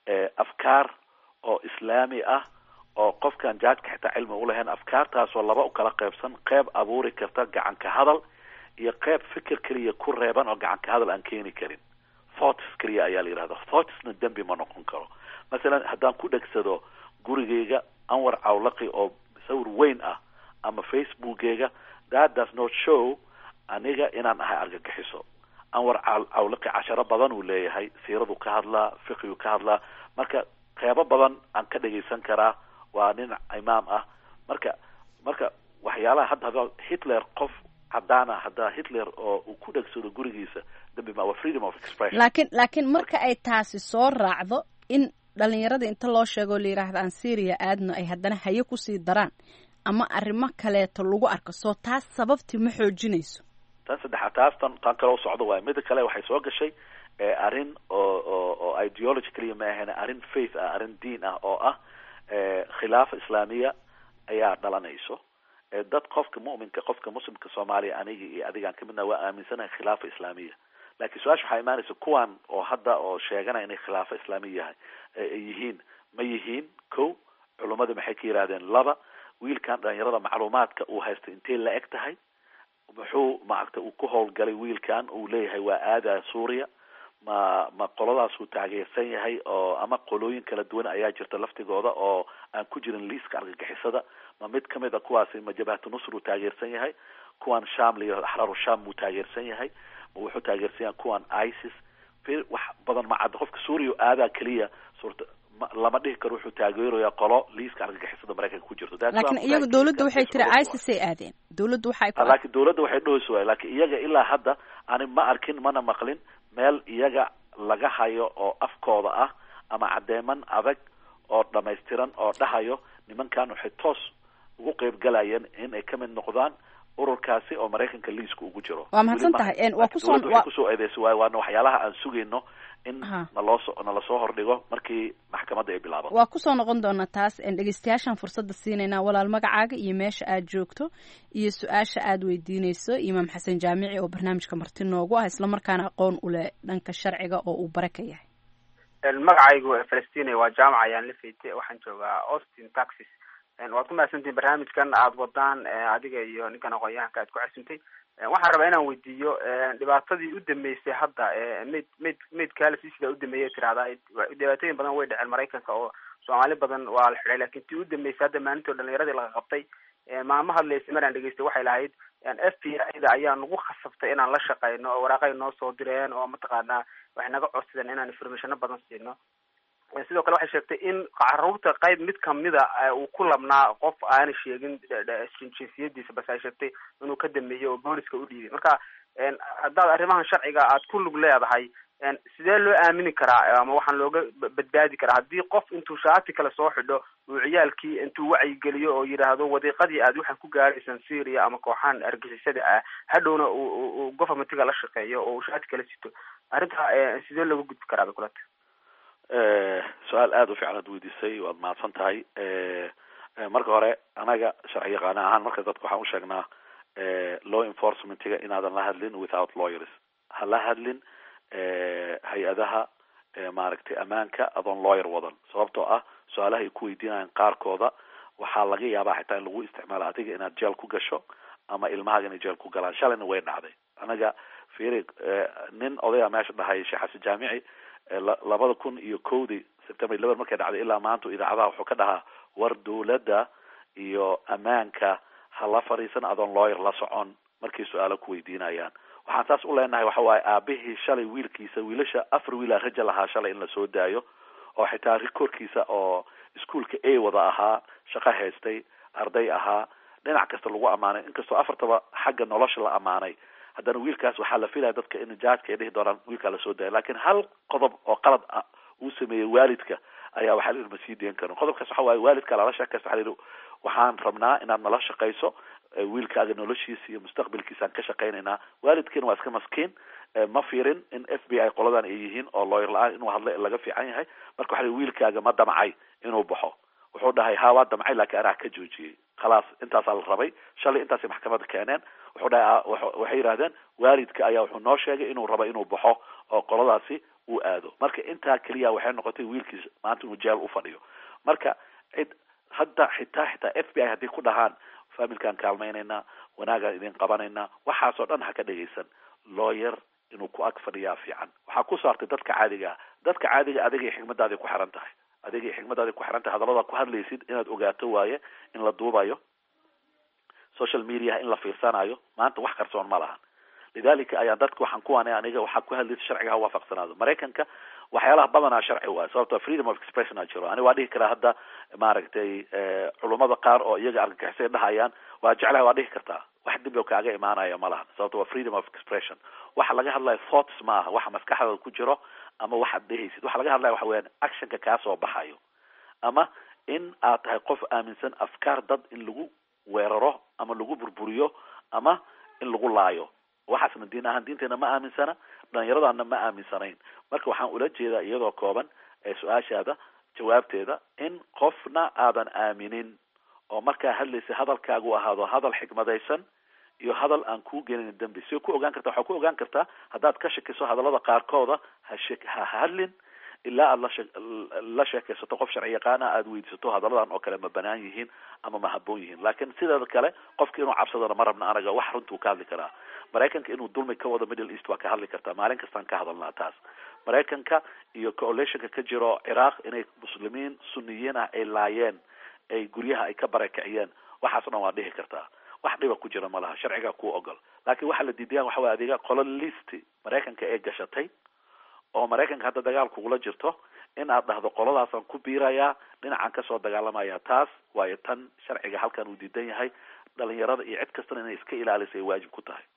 afkaar oo islaami ah oo qofkan jaajka xitaa cilmi ulahayn afkaartaasoo laba u kala qeybsan qeyb abuuri karta gacanka hadal iyo qeyb fikir keliya ku reeban oo gacanka hadal aan keeni karin thoughts keliya ayaa la yihahda thoughtsna dembi ma noqon karo masalan haddaan ku dhegsado gurigeyga anwar cawlaqi oo sawir weyn ah ama facebookeyga that does not show aniga inaan ahay argagixiso anwar cawlaqi casharo badan uu leeyahay siiradu ka hadlaa fiqigu ka hadlaa marka qeybo badan aan ka dhegaysan karaa waa nin imaam ah marka marka waxyaalaha hadda hada hitler qof cadaan ah haddaa hitler oo uu ku dhegsado gurigiisa dambi ma waa freedom of expression laakiin laakiin marka ay taasi soo raacdo in dhalinyarada inta loo sheegoo la yidhaahda aan syria aadno ay haddana haye kusii daraan ama arrimo kaleeto lagu arko soo taas sababtii ma xoojinayso tan saddexaad taas tan tan kale u socdo waay mida kale waxay soo gashay arrin oo oo oo ideology kaliya ma ahayn arrin faith ah arrin diin ah oo ah khilaafa islaamiya ayaa dhalanayso dad qofka mu'minka qofka muslimka soomaaliya aniga iyo adigaan kamidna waa aaminsanahay khilaafa islaamiya laakiin su-aasha waxaa imaanaysa kuwan oo hadda oo sheeganaya inay khilaafa islaamiya yahay yihiin ma yihiin ko culummada maxay ka yidhahdeen laba wiilkan dhalinyarada macluumaadka uu haysta intay la eg tahay muxuu maaragta uu ku howlgalay wiilkan uu leeyahay waa aada suuriya ma ma qoladaasuu taageersan yahay oo ama qolooyin kala duwan ayaa jirta laftigooda oo aan ku jirin liiska argagixisada ma mid kamid a kuwaasi ma jabhatu nusr uu taageersan yahay kuwan sham liyo axraaru sham buu taageersan yahay ma wuxuu taageersan yahay kuwan isis wax badan ma cadda qofka suuriya aadaa keliya suurta lama dhihi karo wuxuu taageeraya qolo liiska argagixisada maraykanka ku jirto laakiin iyaga dowladda waxay tiri isis ay aadeen dowladda waxay ku laakiin dowladda waxay dhahayso waay laakiin iyaga ilaa hadda ani ma arkin mana maqlin meel iyaga laga hayo oo afkooda ah ama caddeeman adag oo dhamaystiran oo dhahayo nimankan waxay toos ugu qeyb galayeen in ay ka mid noqdaan ururkaasi oo maraykanka liiska ugu jiro Waa mahadsan tahay. En, waa Laakiin kusoo- dowladda waa- waxay kusoo eedeysay waayo waana waxyaalaha aan sugayno in Aha. naloo so nala soo hordhigo markii maxkamadda ay bilaabato waa kusoo noqon doonaa taas en, dhegeystayaashaan fursadda siinaynaa walaal magacaaga iyo meesha aad joogto iyo su-aasha aad weydiineyso imaam xasan jaamici oo barnaamijka marti noogu ah islamarkaana aqoon u leh dhanka sharciga oo uu bare ka yahay magacaygu falastiin waa jaamac ayaan la feyte waxaan joogaa austin texas waad ku mahadsantihin barnaamijkan aada wadaan adiga iyo ninkan aqoon-yahanka aad ku casuntay waxaan rabaa inaan weydiiyo dhibaatadii u dambeysay hadda mayd mayd maydkaala sisida u dambeeyay tirahdaa dhibaatooyin badan way dhaceen maraykanka oo soomaali badan waa la xidhay lakin tii u dambeysay hadda maalintii o dhalinyaradii laga qabtay maamo hadlaysa maraan dhegeystay waxay lahayd f b i da ayaa nagu khasabtay inaan la shaqeyno oo waraaqay noo soo direen oo mataqaanaa waxay naga codsadeen inaan informationo badan siino sidoo kale waxay sheegtay in caruurta qayb mid kamida uu ku labnaa qof aana sheegin jinsiyadiisa base ay sheegtay inuu ka dameeyey oo booliska u dhiibay marka haddaad arrimahan sharciga aad ku lug leedahay sidee loo aamini karaa ama waxaan looga badbaadi karaa haddii qof intuu shaati kale soo xidho uu ciyaalkii intuu wacyigeliyo oo yidhaahdo wadiiqadii aad waxaan ku gaaraysaan syria ama kooxaan argixisada ah hadhowna uu governmentiga la shaqeeyo oo uu shaati kala sito arrinta sidee looga gudbi karaa bay kulata su-aal aada u fiican aad weydiisay waad mahadsan tahay marka hore anaga sharci yaqaana ahaan marka dadka waxaan usheegnaa law enforcementiga inaadan la hadlin without lawyers ha la hadlin hay-adaha maaragtay ammaanka adoon lawyer wadan sababtoo ah su-aalaha ay ku weydiinayaan qaarkooda waxaa laga yaabaa xitaa in lagu isticmaalo adiga inaad jeel ku gasho ama ilmahaaga inay jeel ku galaan shalayna way dhacday anaga firi nin odaya meesha dhahay sheekh xasan jaamici labada kun iyo kowdii september eleven markay dhacday ilaa maanta idaacadaha wuxuu ka dhahaa war dawladda iyo ammaanka ha la fadhiisan adoon lawyer la socon markay su-aalo ku weydiinayaan waxaan saas u leenahay waxa waaye aabihii shalay wiilkiisa wiilasha afar wiila raja lahaa shalay in lasoo daayo oo xitaa rikoorkiisa oo iskuolka a wada ahaa shaqo haystay arday ahaa dhinac kasta lagu ammaanay inkastoo afartaba xagga nolosha la ammaanay haddana wiilkaas waxaa la filaya dadka in jaajka ay dhihi doonaan wiilkaa lasoo daaya lakin hal qodob oo qalad ah uu sameeyey waalidka ayaa waxaa la yidhi ma sii deen karin qodobkaas waxa waaye waalidka lala sheekaysta waxaa la yidhi waxaan rabnaa inaad nala shaqayso wiilkaaga noloshiisa iyo mustaqbalkiisaan ka shaqaynaynaa waalidkiina waa iska maskiin ma fiirin in f b i qoladan ay yihiin oo lawyer la-aan inuu hadla laga fiican yahay marka waxa wiilkaaga ma damcay inuu baxo wuxuu dhahay ha waa damcay laakiin anaa ka joojiyey khalaas intaasaa la rabay shalay intaasay maxkamadda keeneen wuxuu dhahay waxay yidhahdeen waalidka ayaa wuxuu noo sheegay inuu rabo inuu baxo oo qoladaasi uu aado marka intaa keliya waxay noqotay wiilkiis maanta inuu jeel ufadhiyo marka cid hadda xitaa xitaa f b i haddii ku dhahaan familkaan kaalmaynaynaa wanaagaan idin qabanaynaa waxaasoo dhan ha ka dhegaysan lawyer inuu ku ag fadhiyaa fiican waxaa ku saartay dadka caadiga ah dadka caadiga adigay xigmadaaday ku xiran tahay adigay xigmadaaday ku xiran tahay hadallada ku hadlaysid inaad ogaato waaye in la duubayo social mediaha in la fiirsanayo maanta wax qarsoon ma lahan lidalika ayaa dadka waxaan kuwaanay aniga waxaa ku hadlaysa sharciga ha waafaqsanaado maraykanka waxyaalaha badanaa sharci waay sababto freedom of expression a jiro ani waa dhihi karaa hadda maaragtay culummada qaar oo iyaga argagixisay dhahayaan waa jeclahay waa dhihi kartaa wax dib kaaga imaanaya ma lahan sababto waa freedom of expression waxa laga hadlaya thoughts ma aha waxa maskaxdada ku jiro ama waxaad dhehaysid waxa laga hadlaya waxa weyaan actionka kaasoo baxayo ama in aad tahay qof aaminsan afkaar dad in lagu weeraro ama lagu burburiyo ama in lagu laayo waxaasna diin ahaan diinteena ma aaminsana dhalinyaradaana ma aaminsanayn marka waxaan ula jeedaa iyadoo kooban ee su-aashaada jawaabteeda in qofna aadan aaminin oo markaa hadlaysa hadalkaagu ahaado hadal xikmadaysan iyo hadal aan kuu gelin dembi si ku ogaan karta waxaa ku ogaan kartaa haddaad ka shakiso hadallada qaarkooda ha she ha hadlin ilaa aad lashe la sheekaysato qof sharci yaqaana aada weydiisato hadalladan oo kale ma banaan yihiin ama ma haboon yihiin laakiin sideeda kale qofka inuu cabsadana ma rabna anaga wax runtuu ka hadli karaa maraykanka inuu dulmi ka wado middle east waa ka hadli kartaa maalin kastaan ka hadalnaa taas maraykanka iyo coalitionka ka jiro ciraaq inay muslimiin suniyiin ah ay laayeen ay guryaha ay ka barakiciyeen waxaas o dhan waa dhihi kartaa wax dhiba ku jira ma laha sharciga kuu ogol laakiin waxaa la diidayaan waxa way adiga qolo listi maraykanka ee gashatay oo maraykanka hadda dagaal kugula jirto in aad dhahdo qoladaasaan ku biirayaa dhinacaan kasoo dagaalamaya taas waayo tan sharciga halkan uu diidan yahay dhalinyarada iyo cid kastana inay iska ilaalisay waajib ku tahay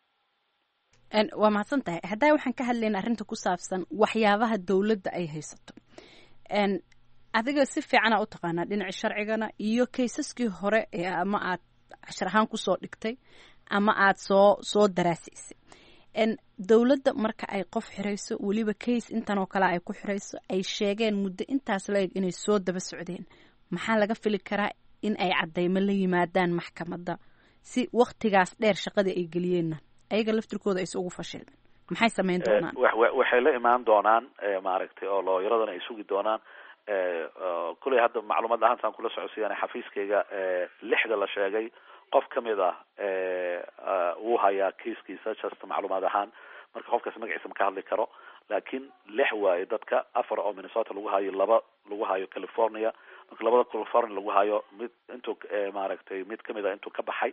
waa mahadsan tahay haddaa waxaan ka hadlayna arrinta ku saabsan waxyaabaha dowladda ay haysato adiga si fiicana u taqaanaa dhinaca sharcigana iyo kaysaskii hore ee ama aad cashar ahaan kusoo dhigtay ama aad soo soo daraasiisay dowladda marka ay qof xirayso weliba case intan oo kale ay ku xirayso ay sheegeen muddo intaas la eg inay soo daba socdeen maxaa laga fili karaa in ay caddaymo la yimaadaan maxkamadda si waktigaas dheer shaqadii ay geliyeenna ayaga laftirkooda ayse ugu fashilmin maxay samayn doonaan waxay la imaan doonaan maaragtay oo looyaradana ay sugi doonaan kuley hadda macluumaad ahaantaan kula socodsiiyaan xafiiskayga lixda la sheegay qof kamid ah wuu hayaa kiiskiisa just macluumaad ahaan marka qofkaas magaciisa ma ka hadli karo laakiin lix waaye dadka afar oo minnesota lagu hayo laba lagu hayo california marka labada california lagu hayo mid intuu maaragtay mid kamid ah intuu ka baxay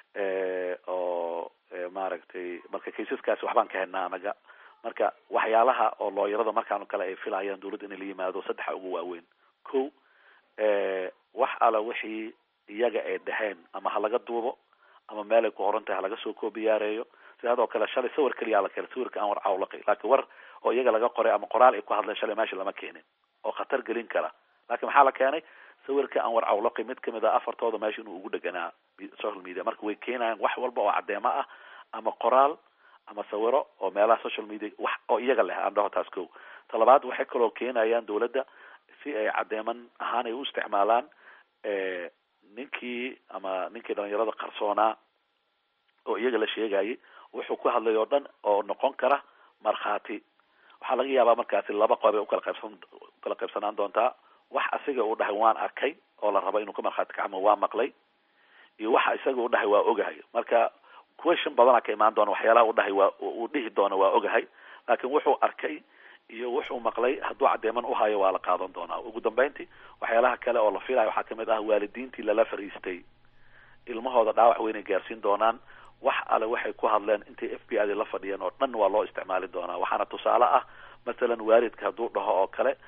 oo maaragtay marka kaysaskaasi waxbaan ka helnaa anaga marka waxyaalaha oo looyarada markaan kale ay filayaan dawladda inay la yimaado saddexa ugu waaweyn ko wax ala wixii iyaga ay dhaheen ama ha laga duubo ama meel ay ku qoran tahay ha laga soo koobiyaareeyo sidoo kale shalay sawir keliyaa la keenay sawirka aan war cawlaqi laakiin war oo iyaga laga qoray ama qoraal ay ku hadleen shalay meesha lama keenin oo khatar gelin kara laakiin maxaa la keenay sawirka aan war cawlaqi mid kamid a afartooda meesha inuu ugu dheganaa social media marka way keenayaan wax walba oo caddeemo ah ama qoraal ama sawiro oo meelaha social media wax oo iyaga leh aan dhaho taas ko talabaad waxay kaloo keenayaan dawladda si ay caddeeman ahaan ay u isticmaalaan ninkii ama ninkii dhalinyarada qarsoonaa oo iyaga la sheegayay wuxuu ku hadlay oo dhan oo noqon kara markhaati waxaa laga yaabaa markaasi laba qoobay ukala qaybsan ukala qaybsanaan doontaa wax asiga uu dhahay waan arkay oo la raba inuu ka markhaati kacmo waa maqlay iyo waxa isaga uu dhahay waa ogahay marka question badana ka imaan doona waxyaalaha uu dhahay waa uu dhihi doona waa ogahay laakiin wuxuu arkay iyo wuxuu maqlay hadduu caddeeman uhayo waa la qaadan doonaa ugu dambeyntii waxyaalaha kale oo la filayo waxaa kamid ah waalidiintii lala fariistay ilmahooda dhaawac weynay gaarsiin doonaan wax ale waxay ku hadleen intay f b i da la fadhiyeen oo dhan waa loo isticmaali doonaa waxaana tusaale ah masalan waalidka hadduu dhaho oo kale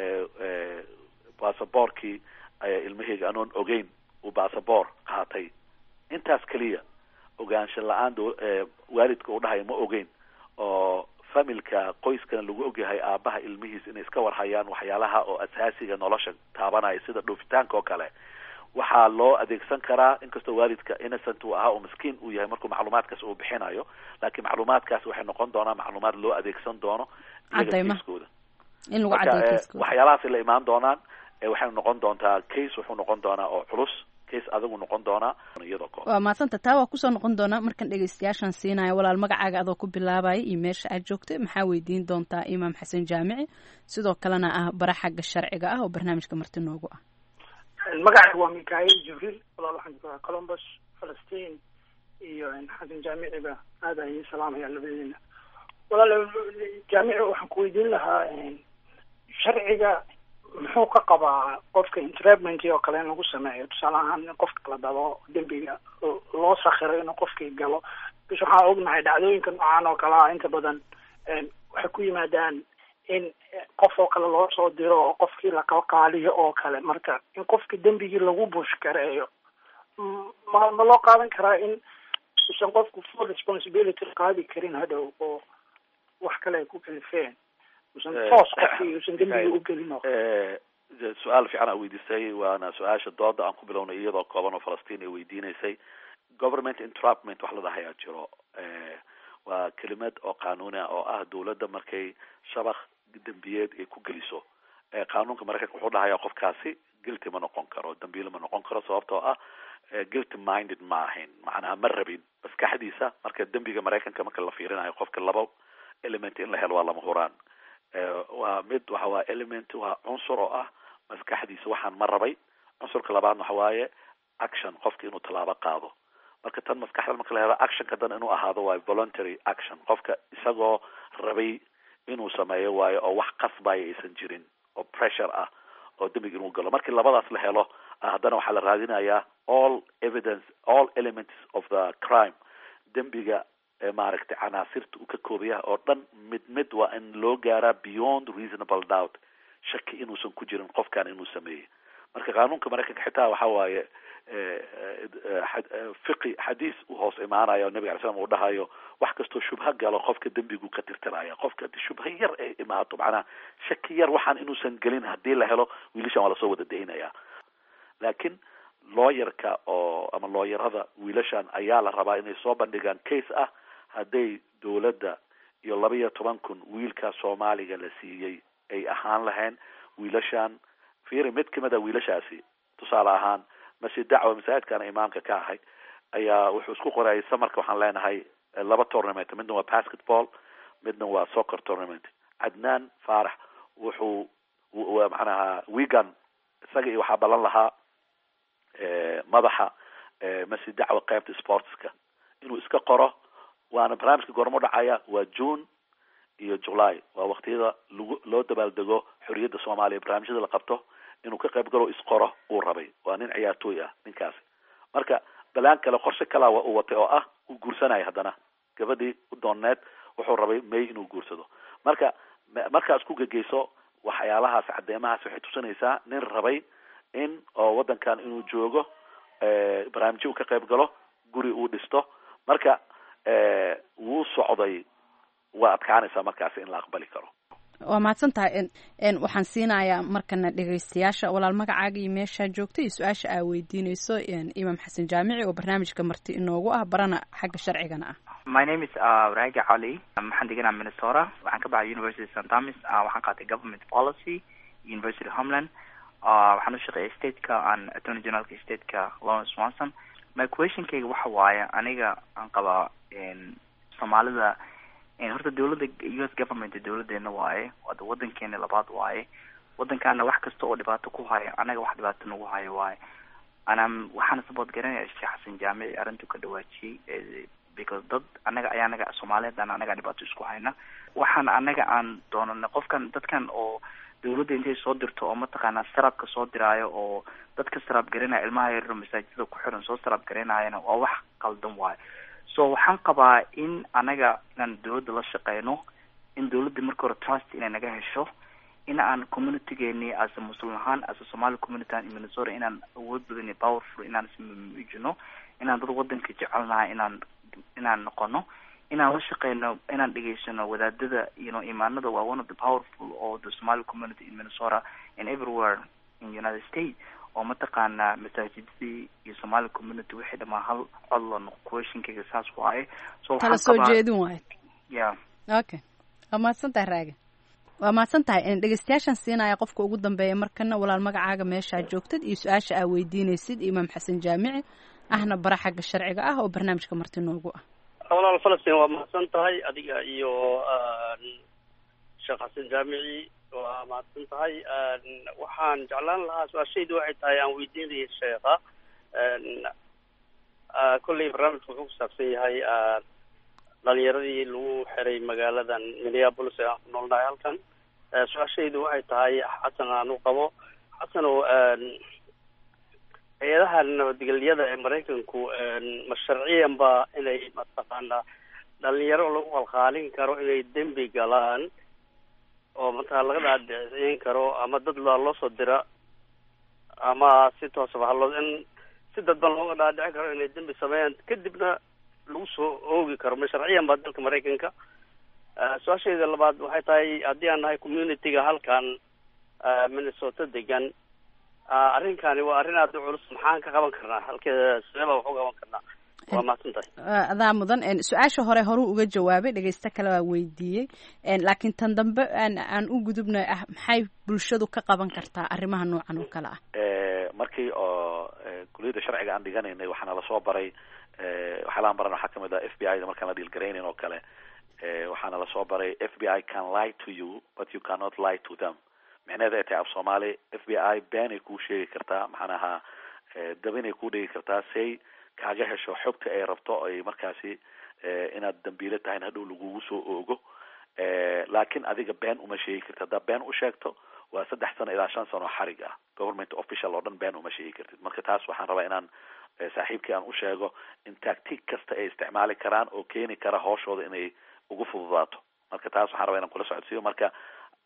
basaboorkii ilmaheyga anoon ogeyn uu basaboor qaatay intaas keliya ogaansha la-aan waalidka uu dhahay ma ogeyn oo familka qoyskana lagu ogyahay aabaha ilmihiis inay iska warhayaan waxyaalaha oo asaasiga nolosha taabanaya sida dhoofitaanka oo kale waxaa loo adeegsan karaa inkastoo waalidka innocent uu ahaa oo miskiin uu yahay markuu macluumaadkaas uu bixinayo laakiin macluumaadkaas waxay noqon doonaa macluumaad loo adeegsan doono cadaymaha in lagu caddeeyo kiiskooda waxyaalahaasay la imaan doonaan waxay noqon doontaa case wuxuu noqon doonaa oo culus case adigu noqon doonaa iyadoo kooban waa mahadsanta taa waa kusoo noqon doonaa markan dhegeystayaashan siinaya walaal magacaaga adoo ku bilaabaya iyo meesha aad joogtay maxaa weydiin doontaa imaam xasan jaamici sidoo kalena ah bara xagga sharciga ah oo barnaamijka marti noogu ah magacayga waa mikail jibriil walaal waxaan joogaa columbus falastiin iyo xasan jaamiciba aad ayay salaamaya labadeena walaal jaamici waxaan ku weydiin lahaa sharciga muxuu ka qabaa qofka entrapment oo kale in lagu sameeyo tusaale ahaan in qofka la dabo dembiga loo sakiro inuu qofkii galo bis waxaan ognahay dhacdooyinka noocan oo kale ah inta badan waxay ku yimaadaan in qof oo kale loo soo diro oo qofkii laqalqaaliyo oo kale marka in qofkii dembigii lagu bush gareeyo ma ma loo qaadan karaa in usan qofku full responsibility qaadi karin hadhow oo wax kale ay ku kalifeen usan toos qofkii usan dembigii u gelin oo su-aal fiican aa weydiisay waana su-aasha dooda aan ku bilownay iyadoo kooban oo falastiin ay weydiinaysay government entrapment wax la dhahayaa jiro waa kelimad oo qanuuni ah oo ah dawladda markay shabaq dembiyeed ay ku geliso qanuunka maraykanka wuxuu dhahayaa qofkaasi guilty ma noqon karo dambiile ma noqon karo sababtoo ah guilty minded ma ahayn macnaha ma rabin maskaxdiisa marka dembiga maraykanka marka la fiirinayo qofka laba element in la helo waa lama huraan waa mid waxa waa element waa cunsur oo ah maskaxdiisa waxaan ma rabay cunsurka labaadna waxa waaye action qofka inuu tallaabo qaado marka tan maskaxda marka la helo actionka dan inuu ahaado waayo voluntary action qofka isagoo rabay inuu sameeyo waayo oo wax qasbaya aysan jirin oo pressure ah oo dembiga inuu galo markii labadaas la helo haddana waxaa la raadinayaa all evidence all elements of the crime dembiga maaragtay canaasirta uu ka koobaya oo dhan mid mid waa in loo gaaraa beyond reasonable doubt shaki inuusan ku jirin qofkan inuu sameeyey marka qanuunka maraykanka xitaa waxa waaye fiqi xadiis u hoos imaanayo nabiga alay slam uu dhahayo wax kastoo shubha galo qofka dembigu ka tirtiraya qofka hadii shubha yar ay imaato macnaha shaki yar waxaan inuusan gelin hadii la helo wiilashan waa lasoo wada daynaya laakiin looyarka oo ama looyarada wiilashan ayaa la rabaa inay soo bandhigaan case ah hadday dowladda iyo laba iyo toban kun wiilka soomaaliga la siiyey ay ahaan lahayn wiilashan fiiri mid kamid a wiilashaasi tusaale ahaan masjid dacwa masaajidkana imaamka ka ahay ayaa wuxuu isku qorayay samarka waxaan leenahay laba tournament midna waa basketball midna waa soccer tournament cadnaan faarax wuxuu macnaha wigan isaga iyo waxaa ballan lahaa madaxa masjid dacwa qaybta sportska inuu iska qoro waana barnaamijka goormo dhacaya waa june iyo july waa waktiyada lagu loo dabaaldego xoriyadda soomaaliya barnaamijyada la qabto inuu ka qayb galo isqoro uu rabay waa nin ciyaartooy ah ninkaasi marka balaan kale qorshe kalaa waa uu watay oo ah uu guursanaya haddana gabadhii u dooneed wuxuu rabay may inuu guursado marka markaas ku gegeyso waxyaalahaas cadeemahaas waxay tusinaysaa nin rabay in oo waddankan inuu joogo barnaamijyo uu ka qayb galo guri uu dhisto marka wuu socday waa adkaanaysaa markaasi in la aqbali karo waa mahadsan tahay waxaan siinayaa markana dhegeystayaasha walaal magacaaga iyo meeshaa joogta iyo su-aasha aa weydiineyso imaam xasan jaamici oo barnaamijka marti inoogu ah barana xagga sharcigana ah my name is raagi cali waxaan deganaa minnesota waxaan ka baxay university st thomas waxaan qaatay government policy university homeland waxaan u shaqeeyay stateka aan attorney generalka stateka lawrence swanson my questionkayga waxa waaye aniga aan qabaa soomaalida horta dawladda u s government dawladeena waaye wada wadankeena labaad waaye wadankaana wax kasta oo dhibaato ku haya anaga wax dhibaato nagu hayo waaye anaa waxaana support garanaya sheekh xasan jaamici arrintu ka dhawaajiyey because dad anaga ayaa anaga soomaaliyeedana anaga dhibaato isku hayna waxaan anaga aan doonana qofkan dadkan oo dawladda intay soo dirto oo mataqaanaa sarabka soo diraayo oo dadka sarab garanaya ilmaha yararo masaajidada ku xiran soo sarab garanaayana waa wax qaldan waayo so waxaan qabaa in anaga inaan dawladda la shaqeyno in dawladda marka hore trust inay naga hesho in aan communitygeeni as a muslim ahaan as a somali community in minnesota inaan awood badan iyo powerful inaan ismuujino inaan dad wadanka jecelnahay inaan inaan noqono inaan la shaqeyno inaan dhegeysano wadaadada you know imaanada waa one of the powerful of the somali community in minnesota and everywhere in united states oo mataqaanaa masaajidadii iyo somali community wixii dhamaa hal codlo questionkayga saas waaye so kala soo jeedin waayo ya okay waa mahadsan tahay raaga waa mahadsan tahay dhegeystayaashan siinaya qofka ugu dambeeya markana walaal magacaaga meeshaa joogtad iyo su-aasha aa weydiineysid imaam xasan jaamici ahna bara xagga sharciga ah oo barnaamijka marti noogu ah walaal falastiin waa mahadsan tahay adiga iyo sheekh xasan jaamici waa mahadsan tahay waxaan jeclaan lahaa su-aashaydu waxay tahay aan weydiinayay sheekha kolley barnaamijku wuxuu kusaabsan yahay dhalinyaradii lagu xiray magaaladan minneapolis ee aan ku noolnahay halkan su-aashaydu waxay tahay xasan aan u qabo xasan oo hay-adaha nabadgelyada ee maraykanku ma sharciyan ba inay mataqaanaa dhalinyaro lagu qalqaalin karo inay dembi galaan oo mataa laga dhaadhicin karo ama dad loo soo dira ama si toosaba haloo in si dadban looga dhaadhicin karo inay dembi sameeyaan kadibna lagu soo oogi karo ma sharciyan ba dalka maraykanka su-aashayda labaad waxay tahay haddii aan nahay communityga halkan minnesota degan arrinkani waa arrin aada u culus maxaan ka qaban karnaa halkeeda sidee baa wax u qaban karnaa waa mahadsan tahay adaa mudan su-aasha hore horuu uga jawaabay dhegeysto kale waa weydiiyey laakiin tan dambe aan u gudubna ah maxay bulshadu ka qaban kartaa arrimaha noocan oo kale ah markii oo kuliyadda sharciga aan dhiganaynay waxaana lasoo baray waxyaalaan baran waxaa kamid ah f b i da markaan la dhiilgaraynayn oo kale waxaana lasoo baray f b i can lie to you but you cannot lie to them micneheeda ay tahay af soomaali f b i beenay kuu sheegi kartaa maxaanaha dabinay kuu dhigi kartaa say kaaga hesho xogta ay rabto ay markaasi inaad dambiilo tahay in hadhow lagugu soo oogo laakiin adiga been uma sheegi kartid haddaa been u sheegto waa saddex sano ilaa shan sano xarig ah government official oo dhan been uma sheegi kartid marka taas waxaan rabaa inaan saaxiibkii aan u sheego in tactic kasta ay isticmaali karaan oo keeni kara hooshooda inay ugu fududaato marka taas waxaan rabaa inaan kula socodsiiyo marka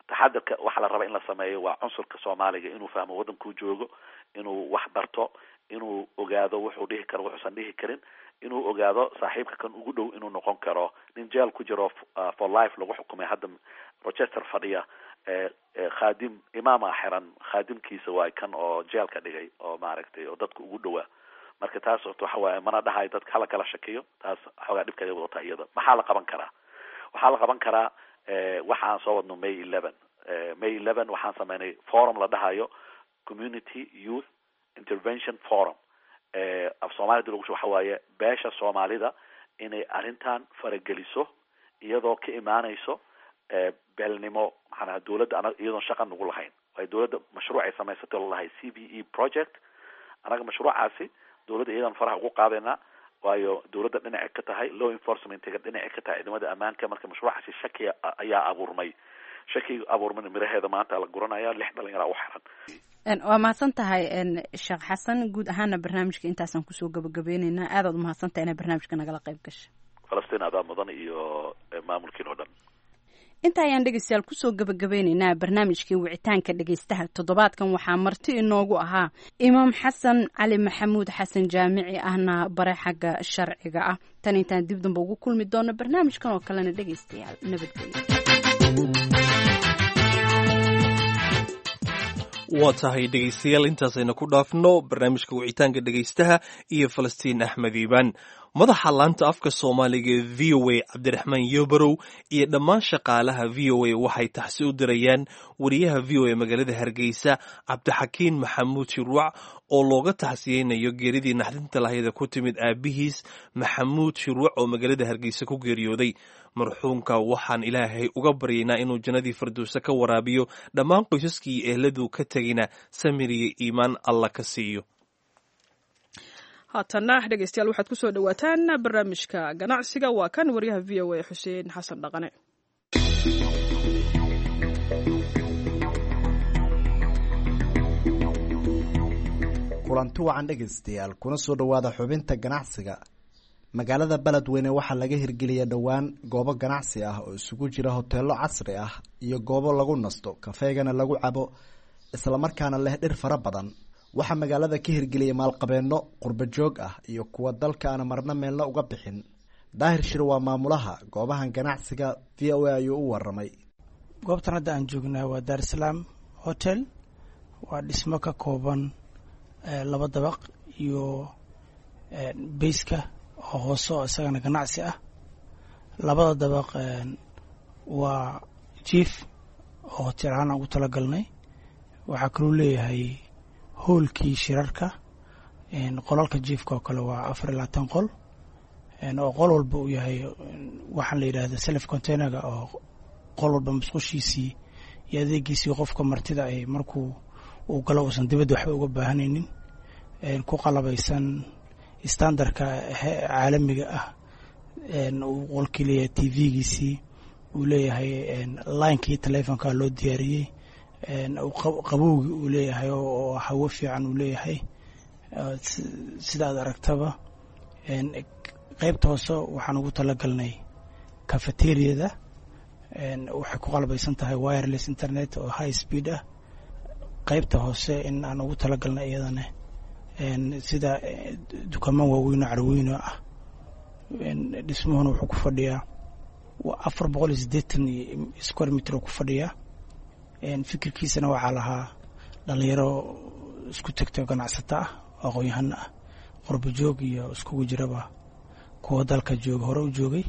taxadirka waxa la raba in la sameeyo waa cunsurka soomaaliga inuu fahmo waddankuu joogo inuu wax barto inuu ogaado wuxuu dhihi karo wuxuusan dhihi karin inuu ogaado saaxiibka kan ugu dhow inuu noqon karo nin jeel ku jiro for life lagu xukumay hadda rochester fadhiya khaadim imaama xiran khaadimkiisa waay kan oo jeelka dhigay oo maaragtay oo dadka ugu dhowaa marka taas orta waxa waaye mana dhahayo dadka hala kala shakiyo taas xoogaa dhibkeeda wadata iyada maxaa la qaban karaa waxaa la qaban karaa waxaan soo wadno may eleven may eleven waxaan sameynay forum la dhahayo community youth intervention forum af soomaalida lagu waxa waaye beesha soomaalida inay arrintan farageliso iyadoo ka imaanayso beelnimo maxaanaha dawladda ana iyadoon shaqa nagu lahayn waayo dawladda mashruuc ay samaysatay lalahay c b e project anaga mashruucaasi dawladda iyadan faraha ugu qaadaynaa waayo dawladda dhinacay ka tahay law enforcementiga dhinacay ka tahay ciidamada ammaanka marka mashruucaasi shaki ayaa abuurmay shakiga abuurmana miraheeda maanta la guranaya lix dhalinyara u xiran waa mahadsan tahay sheekh xasan guud ahaana barnaamijka intaasaan kusoo gabagabeyneynaa aadaad umahadsan tahay inaa barnaamijka nagala qayb gasha falastiin adaa mudan iyo maamulkiin oo dhan inta ayaan dhegeystayaal kusoo gabagabeyneynaa barnaamijkii wicitaanka dhegeystaha toddobaadkan waxaa marti inoogu ahaa imaam xasan cali maxamuud xasan jaamici ahna bare xagga sharciga ah tan intaan dib damba ugu kulmi doono barnaamijkan oo kalena dhegeystayaal nabadgelyo waa tahay dhegaystayaal intaasayna ku dhaafno barnaamijka wicitaanka dhegaystaha iyo falastiin axmed iibaan madaxa laanta afka soomaaliga ee v o a cabdiraxmaan yobarow iyo dhammaan shaqaalaha v o a waxay taxsi u dirayaan wariyaha v o a magaalada hargeysa cabdixakiin maxamuud shirwac oo looga taxsiyeynayo geeridii naxdinta lahayda ku timid aabihiis maxamuud shirwac oo magaalada hargeysa ku geeriyooday marxuumka waxaan ilaahay uga baryaynaa inuu jannadii firdowse ka waraabiyo dhammaan qoysaskii iyo ehladu ka tegina samir iyo iimaan alla ka siiyo haatana dhegeystayaal waxaad kusoo dhawaataan barnaamijka ganacsiga waa kan waryaha v o a xuseen xasan dhaqane kulanti wacan dhegaystayaal kuna soo dhowaada xubinta ganacsiga magaalada beledweyne waxaa laga hirgeliyay dhowaan goobo ganacsi ah oo isugu jira hoteelo casri ah iyo goobo lagu nasto kafeegana lagu cabo islamarkaana leh dhir fara badan waxaa magaalada ka hirgeliyay maalqabeenno qurba joog ah iyo kuwa dalka aan marna meelna uga bixin daahir shir waa maamulaha goobahan ganacsiga v o a ayuu u waramay goobtan hadda aan joognaa waa daarsalaam hotel waa dhismo ka kooban laba dabaq iyo bayska oo hoose oo isagana ganacsi ah labada dabaq waa jief oo hotel ahaan aan ugu talagalnay waxaa kaluu leeyahay hoolkii shirarka qolalka jiefka oo kale waa afar iyo labaatan qol oo qol walba uu yahay waxaan la yidhahda self containerga oo qol walba masqushiisii iyo adeegiisii qofka martida ay markuu uu galo uusan dibadda waxba uga baahanaynin ku qalabaysan standardka caalamiga ah uu qolkii leeyahay t v-giisii uu leeyahay linekii telefonka loo diyaariyey qabowgii uu leeyahay oo hawo fiican uu leeyahay sida aad aragtaba qeybta hoose waxaan ugu talagalnay cafeteriada waxay ku qalbaysan tahay wireless internet oo high speed ah qeybta hoose in aan ugu talagalnay iyadana sida dukaamo waaweyn oo carweyno ah dhismuhuna wuxuu ku fadhiyaa afar boqol iyo siddeetan square meter oo ku fadhiyaa fikirkiisana waxaa lahaa dhalinyaro isku tegto ganacsato ah aqoon-yahano ah qorbo joog iyo iskugu jiraba kuwa dalka jooga hore u joogay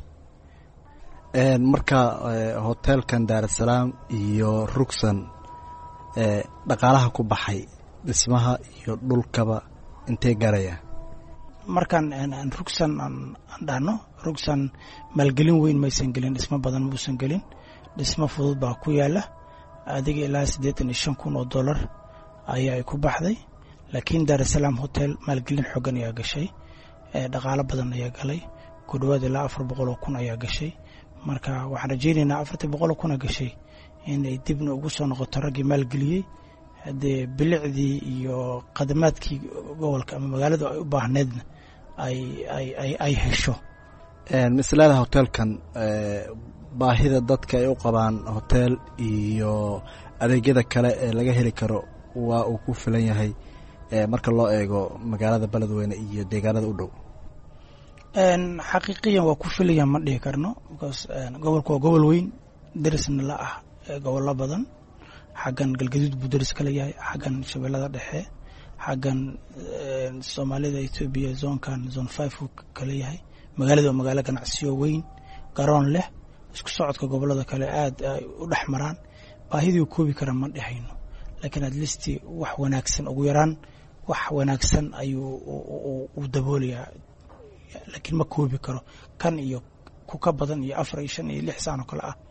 marka hoteelkan daarasalaam iyo rugsan dhaqaalaha ku baxay dhismaha iyo dhulkaba intee garaya markaan rugsan aan dhahno rugsan maalgelin weyn maysan gelin dhismo badan muusan gelin dhismo fudud baa ku yaala adiga ilaa siddeetan iyo shan kun oo dollar ayaa ay ku baxday laakiin daarasalaam hotel maalgelin xoogan ayaa gashay dhaqaalo badan ayaa galay ku dhawaad ilaa afar boqol oo kun ayaa gashay marka waxaan rajeynaynaa afartii boqol oo kuna gashay inay dibna ugu soo noqoto raggii maalgeliyey haddee bilicdii iyo khadamaadkii gobolka ama magaaladu ay u baahneedna ay ay ay ay hesho mislada hoteelkan baahida dadka ay u qabaan hoteel iyo adeegyada kale ee laga heli karo waa uu ku filan yahay marka loo eego magaalada beledweyne iyo deegaanada u dhow xaqiiqiyan waa ku filaya ma dhihi karno because gobolka waa gobol weyn derisna la ah gobollo badan xaggan galgaduud buu deris kala yahay xaggan shabeellada dhexe xaggan soomaalida etoobiya zoonkan zone five uu kala yahay magaalada waa magaalo ganacsiyo weyn garoon leh isku socodka gobollada kale aada ay u dhex maraan baahidii koobi kara ma dhehayno laakiin at least wax wanaagsan ugu yaraan wax wanaagsan ayuu u daboolayaa laakiin ma koobi karo kan iyo ku ka badan iyo afar iyo shan iyo lix saan oo kale ah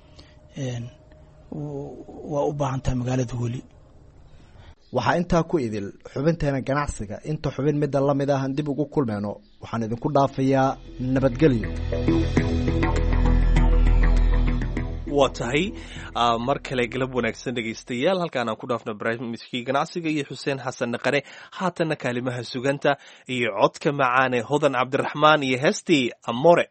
waa u baahan tahay magaalada weli waxaa intaa ku idil xubinteena ganacsiga inta xubin midda la mid ahan dib ugu kulmeyno waxaan idinku dhaafayaa nabadgelyo waa tahay mar kale galab wanaagsan dhegaystayaal halkaan aan ku dhaafno barnaamijkii ganacsiga iyo xuseen xasan naqane haatanna kaalimaha suganta iyo codka macaane hodan cabdiraxmaan iyo heestii amore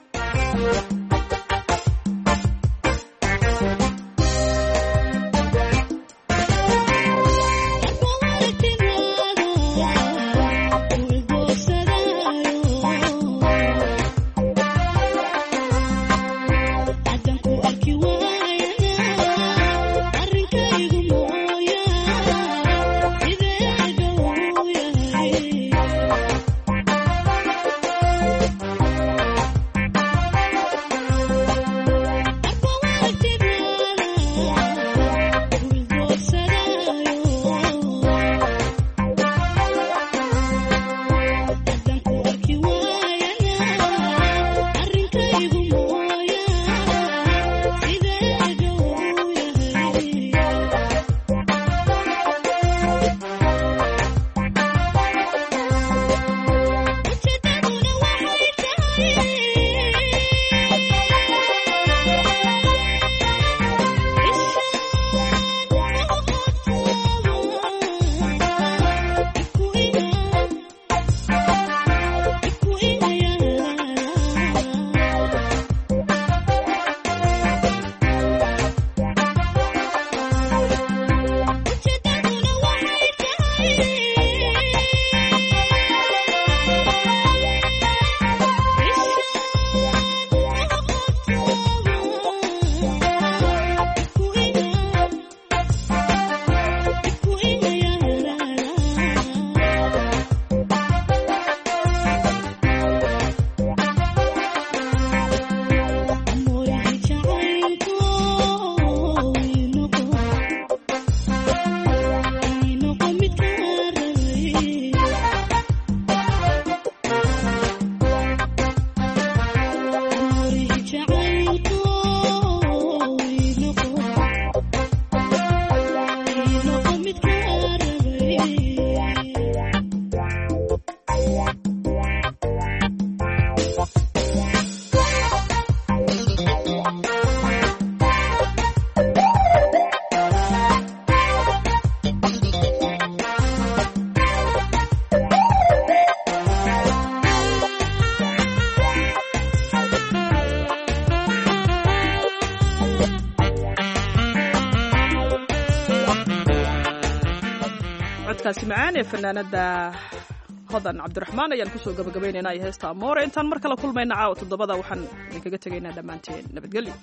codkaasi macaan ee fanaanada hodan cabdiraxmaan ayaan kusoo gabagabaynaynaa iyo heesta amoore intaan mar kale kulmayna caawa toddobada waxaan idinkaga tegaynaa dhammaanteen nabadgelyo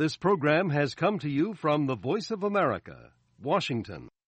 This program has come to you from the Voice of America, Washington.